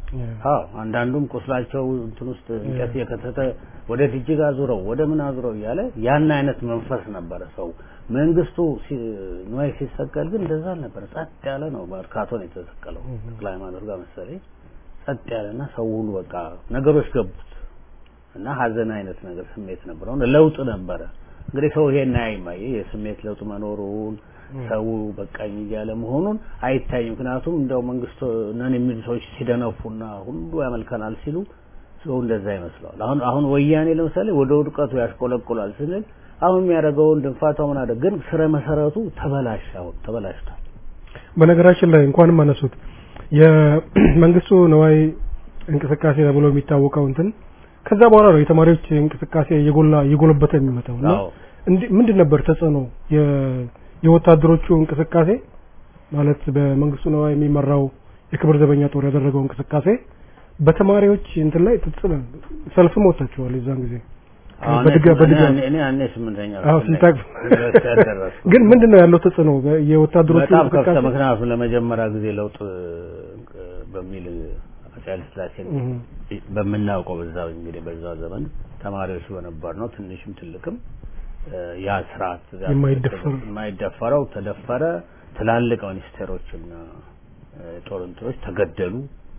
አዎ አንዳንዱም ቁስላቸው እንትን ውስጥ እንጨት የከተተ ወደ ጅጅጋ ዙረው ወደ ምን አዙረው እያለ ያን አይነት መንፈስ ነበረ ሰው። መንግስቱ ሲ- ንዋይ ሲሰቀል ግን እንደዛ አልነበረ። ጸጥ ያለ ነው። መርካቶ ነው የተሰቀለው ተክለ ሃይማኖት ጋር መሰለኝ። ጸጥ ያለና ሰው ሁሉ በቃ ነገሮች ገቡት እና ሀዘን አይነት ነገር ስሜት ነበረው። ለውጥ ነበረ። እንግዲህ ሰው ይሄን አይማየ የስሜት ለውጥ መኖሩን ሰው በቃኝ እያለ መሆኑን አይታይም። ምክንያቱም እንደው መንግስት ነን የሚሉ ሰዎች ሲደነፉና ሁሉ ያመልከናል ሲሉ ሰው እንደዛ ይመስለዋል። አሁን አሁን ወያኔ ለምሳሌ ወደ ውድቀቱ ያሽቆለቁላል ስንል አሁን የሚያደርገውን ድንፋታው ምን አደረገ? ግን ስረ መሰረቱ ተበላሽ አሁን ተበላሽቷል። በነገራችን ላይ እንኳንም አነሱት የመንግስቱ ነዋይ እንቅስቃሴ ተብሎ የሚታወቀው እንትን ከዛ በኋላ ነው የተማሪዎች እንቅስቃሴ እየጎላ እየጎለበተ የሚመጣው እና አዎ እንዲ- ምንድን ነበር ተጽዕኖ የ- የወታደሮቹ እንቅስቃሴ ማለት በመንግስቱ ነዋይ የሚመራው የክብር ዘበኛ ጦር ያደረገው እንቅስቃሴ በተማሪዎች እንትን ላይ ተጽዕኖ ሰልፍም ወጥታችኋል የዛን ጊዜ አሁን በድጋ- እኔ- በድጋ- እኔ እኔ ያኔ ስምንተኛ አዎ ክፍል ነኝ። ስንታቅ ዩኒቨርሲቲ ያልደረስኩም። ግን ምንድን ነው ያለው ተጽዕኖ በ- የወታደሮቹ በጣም ከፍተ እንቅስቃሴ ምክንያቱም ለመጀመሪያ ጊዜ ለውጥ እ፣ በሚል አፄ ኃይለ ሥላሴን እህ፣ በምናውቀው በዛ እንግዲህ በዛ ዘመን ተማሪዎች በነበር ነው ትንሽም ትልቅም እ፣ ያ ስርዓት ያ የማይደፈር- የማይደፈረው ተደፈረ። ትላልቅ ሚኒስቴሮችና እ፣ ጦር እንትኖች ተገደሉ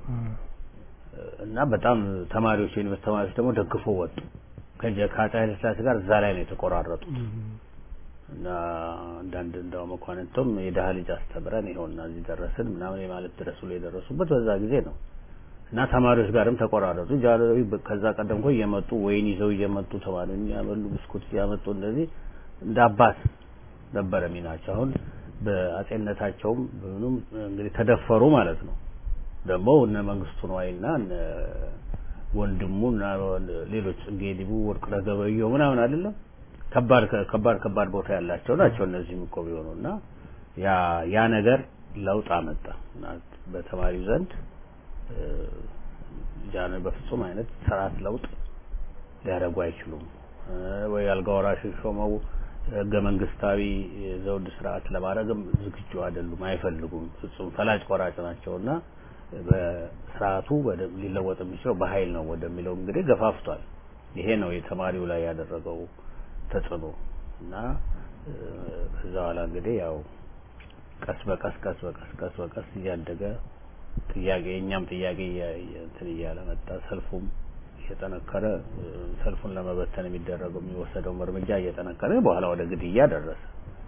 እና በጣም ተማሪዎች የዩኒቨርስቲ ተማሪዎች ደግሞ ደግፎ ወጡ። ከጀ- ከአፄ ኃይለ ሥላሴ ጋር እዛ ላይ ነው የተቆራረጡት። እና አንዳንድ እንደው መኳንንቱም የድሀ ልጅ አስተምረን ይኸውና እዚህ ደረስን ምናምን የማለት ድረስ ብሎ የደረሱበት በዛ ጊዜ ነው። እና ተማሪዎች ጋርም ተቆራረጡ። ጃንሆይ በ- ከዛ ቀደም እኮ እየመጡ ወይን ይዘው እየመጡ ተማሪውን ያበሉ ብስኩት እያመጡ እንደዚህ እንደ አባት ነበረ ሚናቸው። አሁን በአጼነታቸውም ምኑም እንግዲህ ተደፈሩ ማለት ነው። ደግሞ እነ መንግስቱ ነዋይና እነ ወንድሙ እና ሌሎች ጽጌ ዲቡ ወርቅነህ ገበየሁ ምናምን አይደለም ከባድ ከባድ ከባድ ቦታ ያላቸው ናቸው እነዚህም እኮ ቢሆኑ እና ያ ያ ነገር ለውጥ አመጣ እና በተማሪው ዘንድ እ፣ ጃንሆይ በፍጹም አይነት ስርዓት ለውጥ ሊያደርጉ አይችሉም እ፣ ወይ አልጋ ወራሽ ሾመው ህገ መንግስታዊ የዘውድ ስርዓት ለማድረግም ዝግጁ አይደሉም፣ አይፈልጉም። ፍጹም ፈላጭ ቆራጭ ናቸውና በስርዓቱ ወደ- ሊለወጥ የሚችለው በኃይል ነው ወደሚለው እንግዲህ ገፋፍቷል። ይሄ ነው የተማሪው ላይ ያደረገው ተጽዕኖ እና እ፣ ከዛ በኋላ እንግዲህ ያው ቀስ በቀስ ቀስ በቀስ ቀስ በቀስ እያደገ ጥያቄ የእኛም ጥያቄ እያ- እያ- እንትን እያለ መጣ። ሰልፉም እየጠነከረ እ፣ ሰልፉን ለመበተን የሚደረገው የሚወሰደውም እርምጃ እየጠነከረ በኋላ ወደ ግድያ ደረሰ።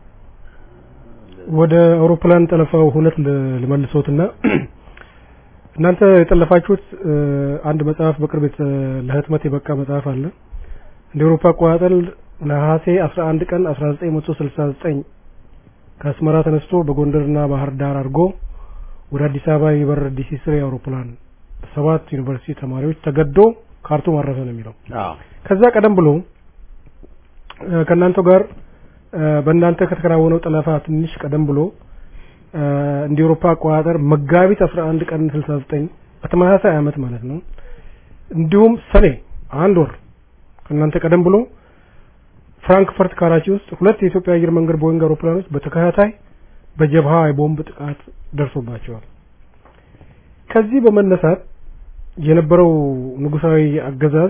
ወደ አውሮፕላን ጠለፋው ሁነት ል- ልመልሶትና እናንተ የጠለፋችሁት እ፣ አንድ መጽሐፍ በቅርብ የተ- ለህትመት የበቃ መጽሐፍ አለ እንደ አውሮፓ አቆጣጠር ነሐሴ 11 ቀን 1969 ከአስመራ ተነስቶ በጎንደርና ባህር ዳር አድርጎ ወደ አዲስ አበባ የሚበር ዲሲ ስሪ አውሮፕላን ሰባት ዩኒቨርሲቲ ተማሪዎች ተገዶ ካርቱም አረፈ ነው የሚለው። አዎ ከዛ ቀደም ብሎ እ፣ ከእናንተ ጋር እ፣ በእናንተ ከተከናወነው ጠለፋ ትንሽ ቀደም ብሎ እ፣ እንደ አውሮፓ አቆጣጠር መጋቢት 11 ቀን 69 በተመሳሳይ አመት ማለት ነው። እንዲሁም ሰኔ አንድ ወር ከእናንተ ቀደም ብሎ ፍራንክፈርት ካራቺ ውስጥ ሁለት የኢትዮጵያ አየር መንገድ ቦይንግ አውሮፕላኖች በተከታታይ በጀብሃ የቦምብ ጥቃት ደርሶባቸዋል። ከዚህ በመነሳት የነበረው ንጉሳዊ አገዛዝ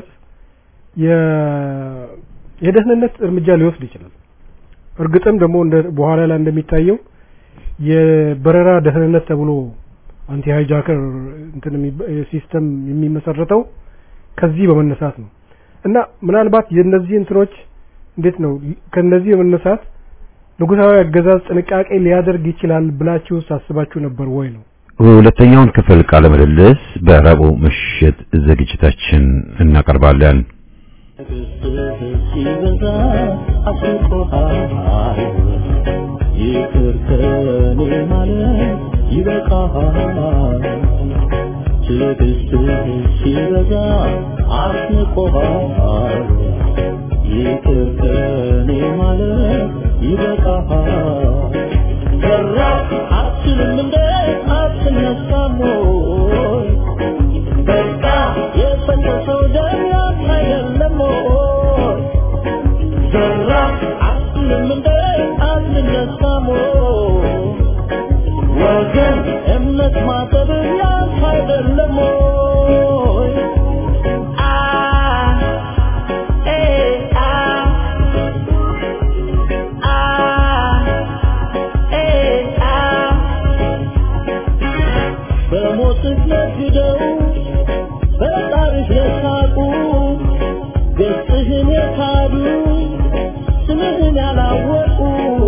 የ- የደህንነት እርምጃ ሊወስድ ይችላል። እርግጥም ደግሞ እንደ በኋላ ላይ እንደሚታየው የበረራ ደህንነት ተብሎ አንቲ ሃይጃከር እንትን የሚባ- ሲስተም የሚመሰረተው ከዚህ በመነሳት ነው እና ምናልባት የእነዚህ እንትኖች እንዴት ነው ከነዚህ በመነሳት ንጉሳዊ አገዛዝ ጥንቃቄ ሊያደርግ ይችላል ብላችሁ ሳስባችሁ ነበር ወይ ነው? ሁለተኛውን ክፍል ቃለ ምልልስ በረቡዕ ምሽት ዝግጅታችን እናቀርባለን። ሲበዛ አስቆሃል ይቅር ከኔ ማለት ይበቃሃል ትዕግስትህ ሲበዛ አስቆሃል ይቅር ከኔ ማለት ይበቃሃል ሰራ አትችልም እንደ አትነሳም ወይ በቃ የፈሰሰው ደም ያንተ አይደለም ወይ? ዘራ አትልም እንደ አትነሳም ወይ? ወገን እምነት ማጠብ ያንተ አይደለም ወይ? ቃልህን የካዱ ስምህን ያላወቁ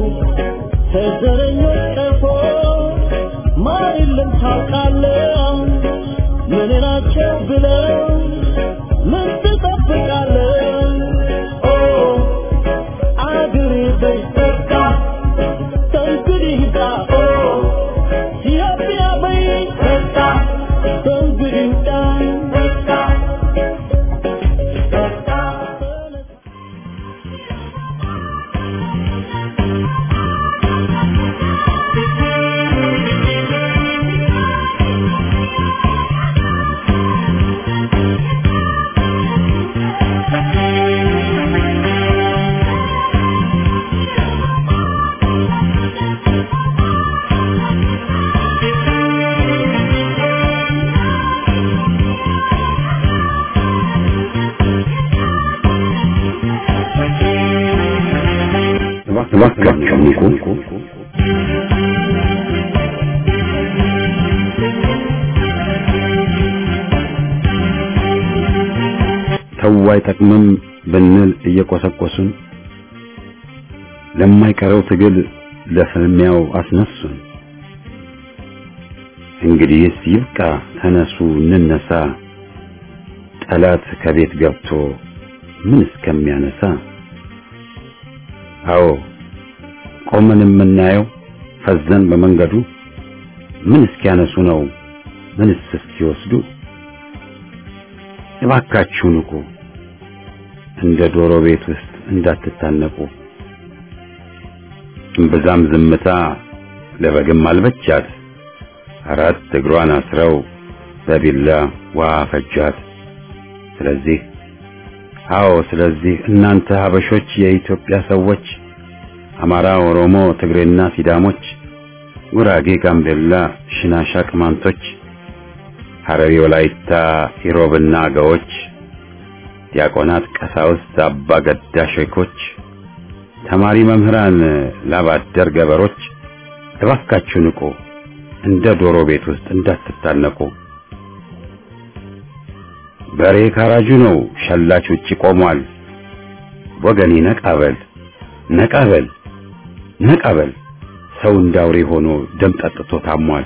ከዘረኞች ቀፎ ማር የለም ታውቃለህ ምን ናቸው ብለው ምን ትጠብቃለህ ኦ አገሬ በይ በቃ ከእንግዲህ ይብቃ ኦ ኢትዮጵያ በይ በቃ ከእንግዲህ ይብቃ በቃ በቃ እባካችሁ ንቁ። ተው አይጠቅምም ብንል እየቆሰቆሱን ለማይቀረው ትግል ለፍልሚያው አስነሱን። እንግዲህስ ይብቃ፣ ተነሱ እንነሳ፣ ጠላት ከቤት ገብቶ ምን እስከሚያነሳ አዎ ቆመን የምናየው ፈዘን በመንገዱ ምን እስኪያነሱ ነው ምንስ እስኪወስዱ እባካችሁ ንቁ እንደ ዶሮ ቤት ውስጥ እንዳትታነቁ እምብዛም ዝምታ ለበግም አልበቻት አራት እግሯን አስረው በቢላ ውሃ ፈጇት ስለዚህ አዎ ስለዚህ እናንተ ሀበሾች የኢትዮጵያ ሰዎች አማራ፣ ኦሮሞ፣ ትግሬና ሲዳሞች፣ ጉራጌ፣ ጋምቤላ፣ ሽናሻ፣ ቅማንቶች፣ ሐረሪ፣ ወላይታ፣ ኢሮብና አገዎች፣ ዲያቆናት፣ ቀሳውስት፣ አባ ገዳ ሼኮች፣ ተማሪ መምህራን፣ ላባደር ገበሮች እባካችሁ ንቁ፣ እንደ ዶሮ ቤት ውስጥ እንዳትታነቁ። በሬ ካራጁ ነው፣ ሸላች ውጪ ቆሟል። ወገኔ ነቃበል ነቃበል ነቃበል፣ ሰው እንዳውሬ ሆኖ ደም ጠጥቶ ታሟል።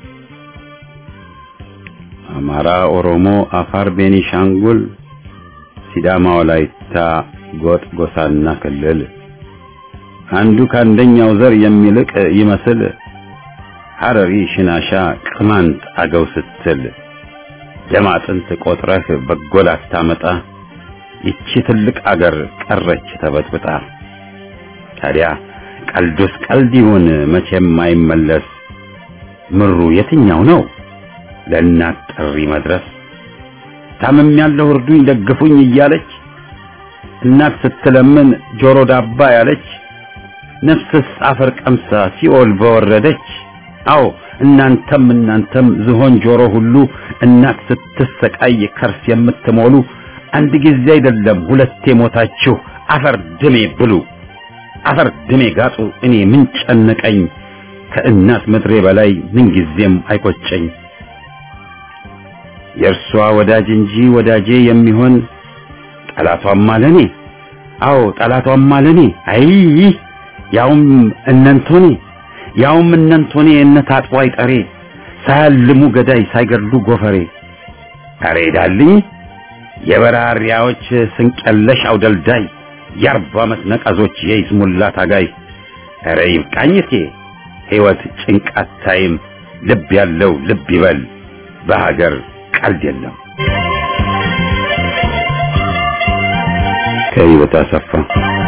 አማራ፣ ኦሮሞ፣ አፋር፣ ቤኒሻንጉል፣ ሲዳማ፣ ወላይታ፣ ጎጥ፣ ጎሳና ክልል አንዱ ከአንደኛው ዘር የሚልቅ ይመስል ሐረሪ፣ ሽናሻ፣ ቅማንት፣ አገው ስትል ደም አጥንት ቆጥረህ በጎ ላታመጣ ይቺ ትልቅ አገር ቀረች ተበጥብጣ። ታዲያ ቀልዱስ ቀልድ ይሁን መቼም አይመለስ። ምሩ የትኛው ነው ለእናት ጥሪ መድረስ? ታምም ያለው እርዱኝ ደግፉኝ እያለች እናት ስትለምን ጆሮ ዳባ ያለች ነፍስስ አፈር ቀምሳ ሲኦል በወረደች። አዎ እናንተም እናንተም ዝሆን ጆሮ ሁሉ እናት ስትሰቃይ ከርስ የምትሞሉ አንድ ጊዜ አይደለም ሁለቴ ሞታችሁ አፈር ድሜ ብሉ አፈር ድሜ ጋጡ። እኔ ምን ጨነቀኝ ከእናት ምድሬ በላይ ምን ጊዜም አይቆጨኝ። የእርሷ ወዳጅ እንጂ ወዳጄ የሚሆን ጠላቷም አለኔ። አዎ ጠላቷም አለኔ። አይ ያውም እነንቶኔ ያውም እነንቶኔ እነ ታጥቦ አይጠሬ ሳያልሙ ገዳይ ሳይገድሉ ጎፈሬ አሬ ዳልኝ የበራሪያዎች ስንቀለሽ አውደልዳይ የአርባ ዓመት ነቀዞች የይስሙላ ታጋይ ኧረ ይብቃኝቴ ሕይወት ጭንቃት ታይም ልብ ያለው ልብ ይበል በሀገር ቀልድ የለም ከህይወት አሰፋ